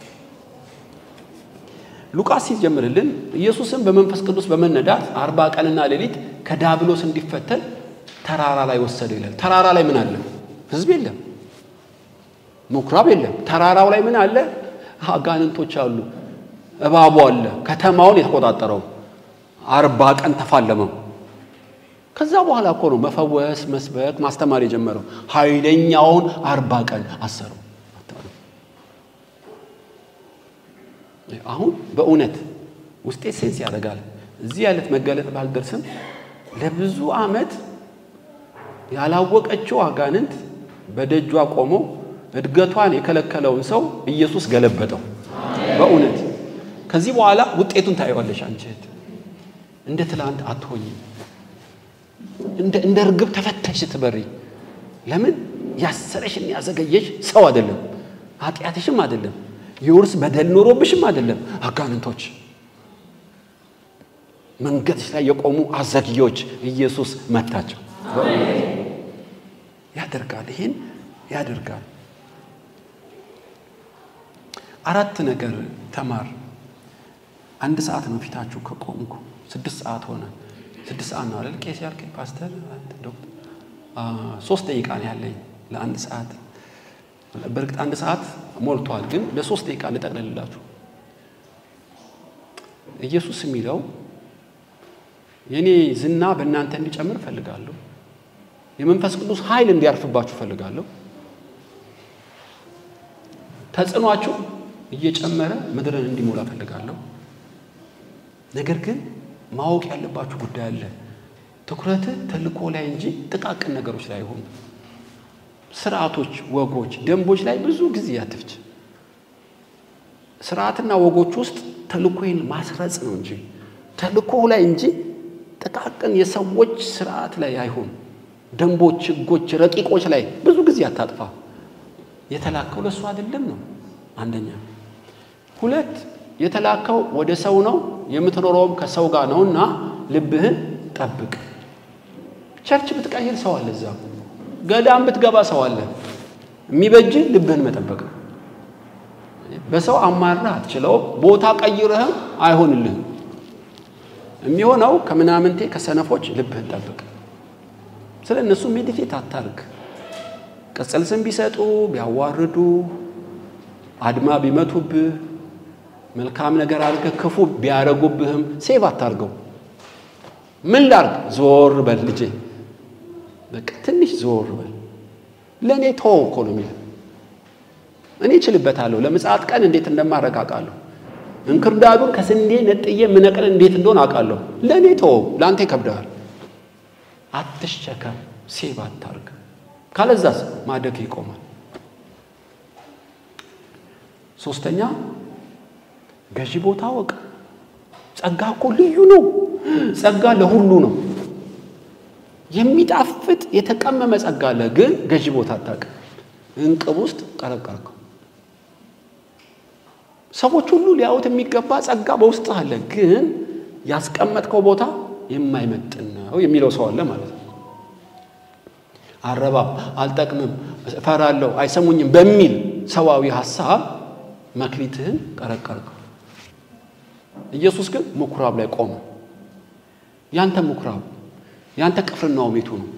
ሉቃስ ሲጀምርልን ኢየሱስን በመንፈስ ቅዱስ በመነዳት አርባ ቀንና ሌሊት ከዳብሎስ እንዲፈተን ተራራ ላይ ወሰደ ይላል። ተራራ ላይ ምን አለ? ህዝብ የለም፣ ምኩራብ የለም። ተራራው ላይ ምን አለ? አጋንንቶች አሉ፣ እባቡ አለ። ከተማውን የተቆጣጠረው አርባ ቀን ተፋለመው። ከዛ በኋላ እኮ ነው መፈወስ፣ መስበክ፣ ማስተማር የጀመረው። ኃይለኛውን አርባ ቀን አሰረው። አሁን በእውነት ውስጤ ሴንስ ያደርጋል። እዚህ ያለት መገለጥ ባልደርስም ለብዙ ዓመት ያላወቀችው አጋንንት በደጇ ቆሞ እድገቷን የከለከለውን ሰው ኢየሱስ ገለበጠው። በእውነት ከዚህ በኋላ ውጤቱን ታየዋለሽ። አንቺ እህት እንደ ትላንት አትሆኝም። እንደ እርግብ ተፈተሽ ስትበሪ። ለምን ያሰረሽን ያዘገየሽ ሰው አይደለም፣ ኃጢአትሽም አይደለም፣ የውርስ በደል ኖሮብሽም አይደለም። አጋንንቶች መንገድሽ ላይ የቆሙ አዘግዮች ኢየሱስ መታቸው። ያደርጋል፣ ይሄን ያደርጋል። አራት ነገር ተማር። አንድ ሰዓት ነው ፊታችሁ ከቆምኩ፣ ስድስት ሰዓት ሆነ። ስድስት ሰዓት ነው አይደል? ቄስ ያልከኝ ፓስተር፣ ዶክተር። ሶስት ደቂቃ ነው ያለኝ ለአንድ ሰዓት። በእርግጥ አንድ ሰዓት ሞልቷል፣ ግን ለሶስት ደቂቃ ልጠቅልላችሁ። ኢየሱስ የሚለው የእኔ ዝና በእናንተ እንዲጨምር እፈልጋለሁ። የመንፈስ ቅዱስ ኃይል እንዲያርፍባችሁ እፈልጋለሁ። ተጽዕኗችሁ እየጨመረ ምድርን እንዲሞላ እፈልጋለሁ። ነገር ግን ማወቅ ያለባችሁ ጉዳይ አለ። ትኩረትህ ተልእኮ ላይ እንጂ ጥቃቅን ነገሮች ላይ አይሆኑ። ስርዓቶች፣ ወጎች፣ ደንቦች ላይ ብዙ ጊዜ አትፍች። ስርዓትና ወጎች ውስጥ ተልእኮን ማስረጽ ነው እንጂ ተልእኮ ላይ እንጂ ጥቃቅን የሰዎች ስርዓት ላይ አይሆን። ደንቦች፣ ህጎች፣ ረቂቆች ላይ ብዙ ጊዜ አታጥፋ። የተላከው ለእሱ አይደለም ነው አንደኛ። ሁለት የተላከው ወደ ሰው ነው፣ የምትኖረውም ከሰው ጋር ነውና ልብህን ጠብቅ። ቸርች ብትቀይር ሰው አለ፣ እዛ ገዳም ብትገባ ሰው አለ። የሚበጅህ ልብህን መጠበቅ ነው። በሰው አማርህ አትችለውም። ቦታ ቀይረህም አይሆንልህም። የሚሆነው ከምናምንቴ ከሰነፎች ልብህን ጠብቅ። ስለ እነሱ ሜዲቴት አታርግ። ቅጽል ስም ቢሰጡ ቢያዋርዱ፣ አድማ ቢመቱብህ፣ መልካም ነገር አድርገህ ክፉ ቢያደርጉብህም ሴቭ አታርገው። ምን ላርግ? ዞር በል ልጄ፣ በቃ ትንሽ ዞር በል። ለእኔ ተወው እኮ ነው የሚለው። እኔ እችልበታለሁ። ለምጽአት ቀን እንዴት እንደማረግ አውቃለሁ። እንክርዳዱን ከስንዴ ነጥዬ ምነቅል እንዴት እንደሆን አውቃለሁ። ለእኔ ተወው፣ ለአንተ ይከብደዋል። አትሸከም፣ ሴቭ አታርግ። ካለዛስ ማደግ ይቆማል። ሶስተኛ ገዢ ቦታ ወቅ ጸጋ እኮ ልዩ ነው። ጸጋ ለሁሉ ነው። የሚጣፍጥ የተቀመመ ጸጋ አለ፣ ግን ገዢ ቦታ አታውቅም። እንቅብ ውስጥ ቀረቀርከው። ሰዎች ሁሉ ሊያዩት የሚገባ ጸጋ በውስጥ አለ፣ ግን ያስቀመጥከው ቦታ የማይመጥን ነው የሚለው ሰው አለ ማለት ነው። አረባም፣ አልጠቅምም፣ እፈራለሁ፣ አይሰሙኝም በሚል ሰዋዊ ሀሳብ መክሊትህን ቀረቀርከው። ኢየሱስ ግን ምኩራብ ላይ ቆመ። ያንተ ምኩራብ ያንተ ቅፍርናው ቤቱ ነው።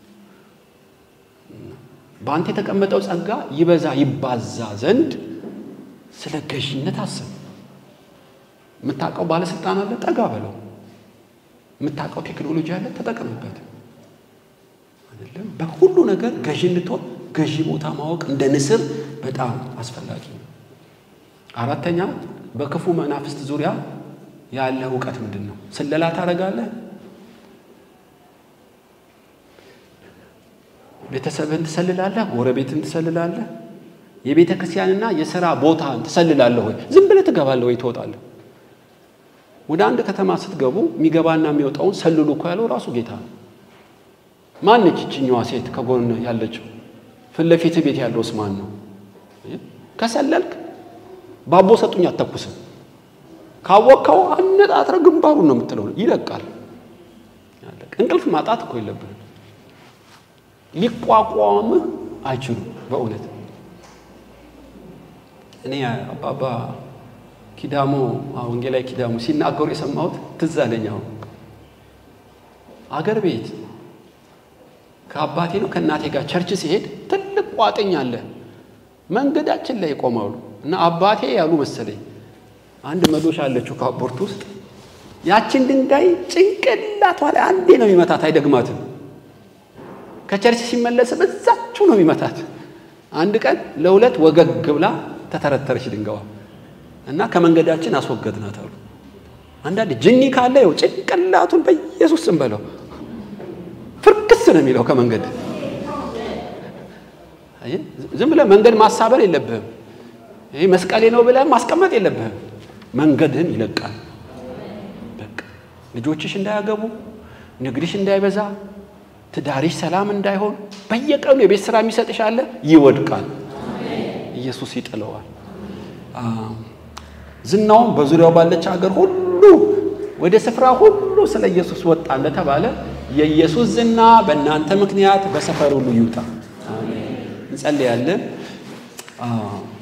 በአንተ የተቀመጠው ጸጋ ይበዛ ይባዛ ዘንድ ስለ ገዢነት አስብ። የምታውቀው ባለስልጣን አለ፣ ጠጋ በለው። የምታውቀው ቴክኖሎጂ አለ፣ ተጠቀምበት። አይደለም በሁሉ ነገር ገዢ እንድትሆን ገዢ ቦታ ማወቅ እንደ ንስር በጣም አስፈላጊ ነው። አራተኛ በክፉ መናፍስት ዙሪያ ያለ እውቀት ምንድን ነው? ስለላ ታደርጋለህ? ቤተሰብህን ትሰልላለህ? ጎረቤትን ትሰልላለህ? የቤተ ክርስቲያንና የሥራ ቦታን ትሰልላለህ ወይ? ዝም ብለህ ትገባለህ ወይ ትወጣለህ? ወደ አንድ ከተማ ስትገቡ የሚገባና የሚወጣውን ሰልሉ እኮ ያለው ራሱ ጌታ ነው። ማነች ይችኛዋ ሴት ከጎን ያለችው? ፊት ለፊት ቤት ያለውስ ማን ነው? ከሰለልክ ባቦ ሰጡኝ አተኩስም። ካወቅከው አነጣጥረ ግንባሩን ነው የምትለው። ይለቃል። እንቅልፍ ማጣት እኮ የለብህም። ሊቋቋምህ አይችሉም። በእውነት እኔ አባባ ኪዳሞ ወንጌላዊ ኪዳሞ ሲናገሩ የሰማሁት ትዝ አለኝ። አሁን አገር ቤት ከአባቴ ነው ከእናቴ ጋር ቸርች ሲሄድ ትልቅ ቋጥኝ አለ መንገዳችን ላይ ይቆማሉ እና አባቴ ያሉ መሰለኝ አንድ መዶሻ አለችው ከአቦርት ውስጥ ያችን ድንጋይ ጭንቅላቷ ላይ አንዴ ነው የሚመታት፣ አይደግማትም። ከቸርች ሲመለስ በዛችሁ ነው የሚመታት። አንድ ቀን ለሁለት ወገግ ብላ ተተረተረች ድንጋዋ እና ከመንገዳችን አስወገድናት አሉ። አንዳንድ ጅኒ ካለ ይኸው ጭንቅላቱን በኢየሱስ ስም በለው ፍርክስ ነው የሚለው ከመንገድ ዝም ብለህ መንገድ ማሳበር የለብህም። ይህ መስቀሌ ነው ብለህ ማስቀመጥ የለብህም። መንገድህን ይለቃል። በቃ ልጆችሽ እንዳያገቡ፣ ንግድሽ እንዳይበዛ፣ ትዳሪሽ ሰላም እንዳይሆን በየቀኑ የቤት ስራ የሚሰጥሽ አለ፣ ይወድቃል። ኢየሱስ ይጥለዋል። ዝናውም በዙሪያው ባለች ሀገር ሁሉ ወደ ስፍራ ሁሉ ስለ ኢየሱስ ወጣ እንደተባለ የኢየሱስ ዝና በእናንተ ምክንያት በሰፈር ሁሉ ይውጣ። እንጸልያለን።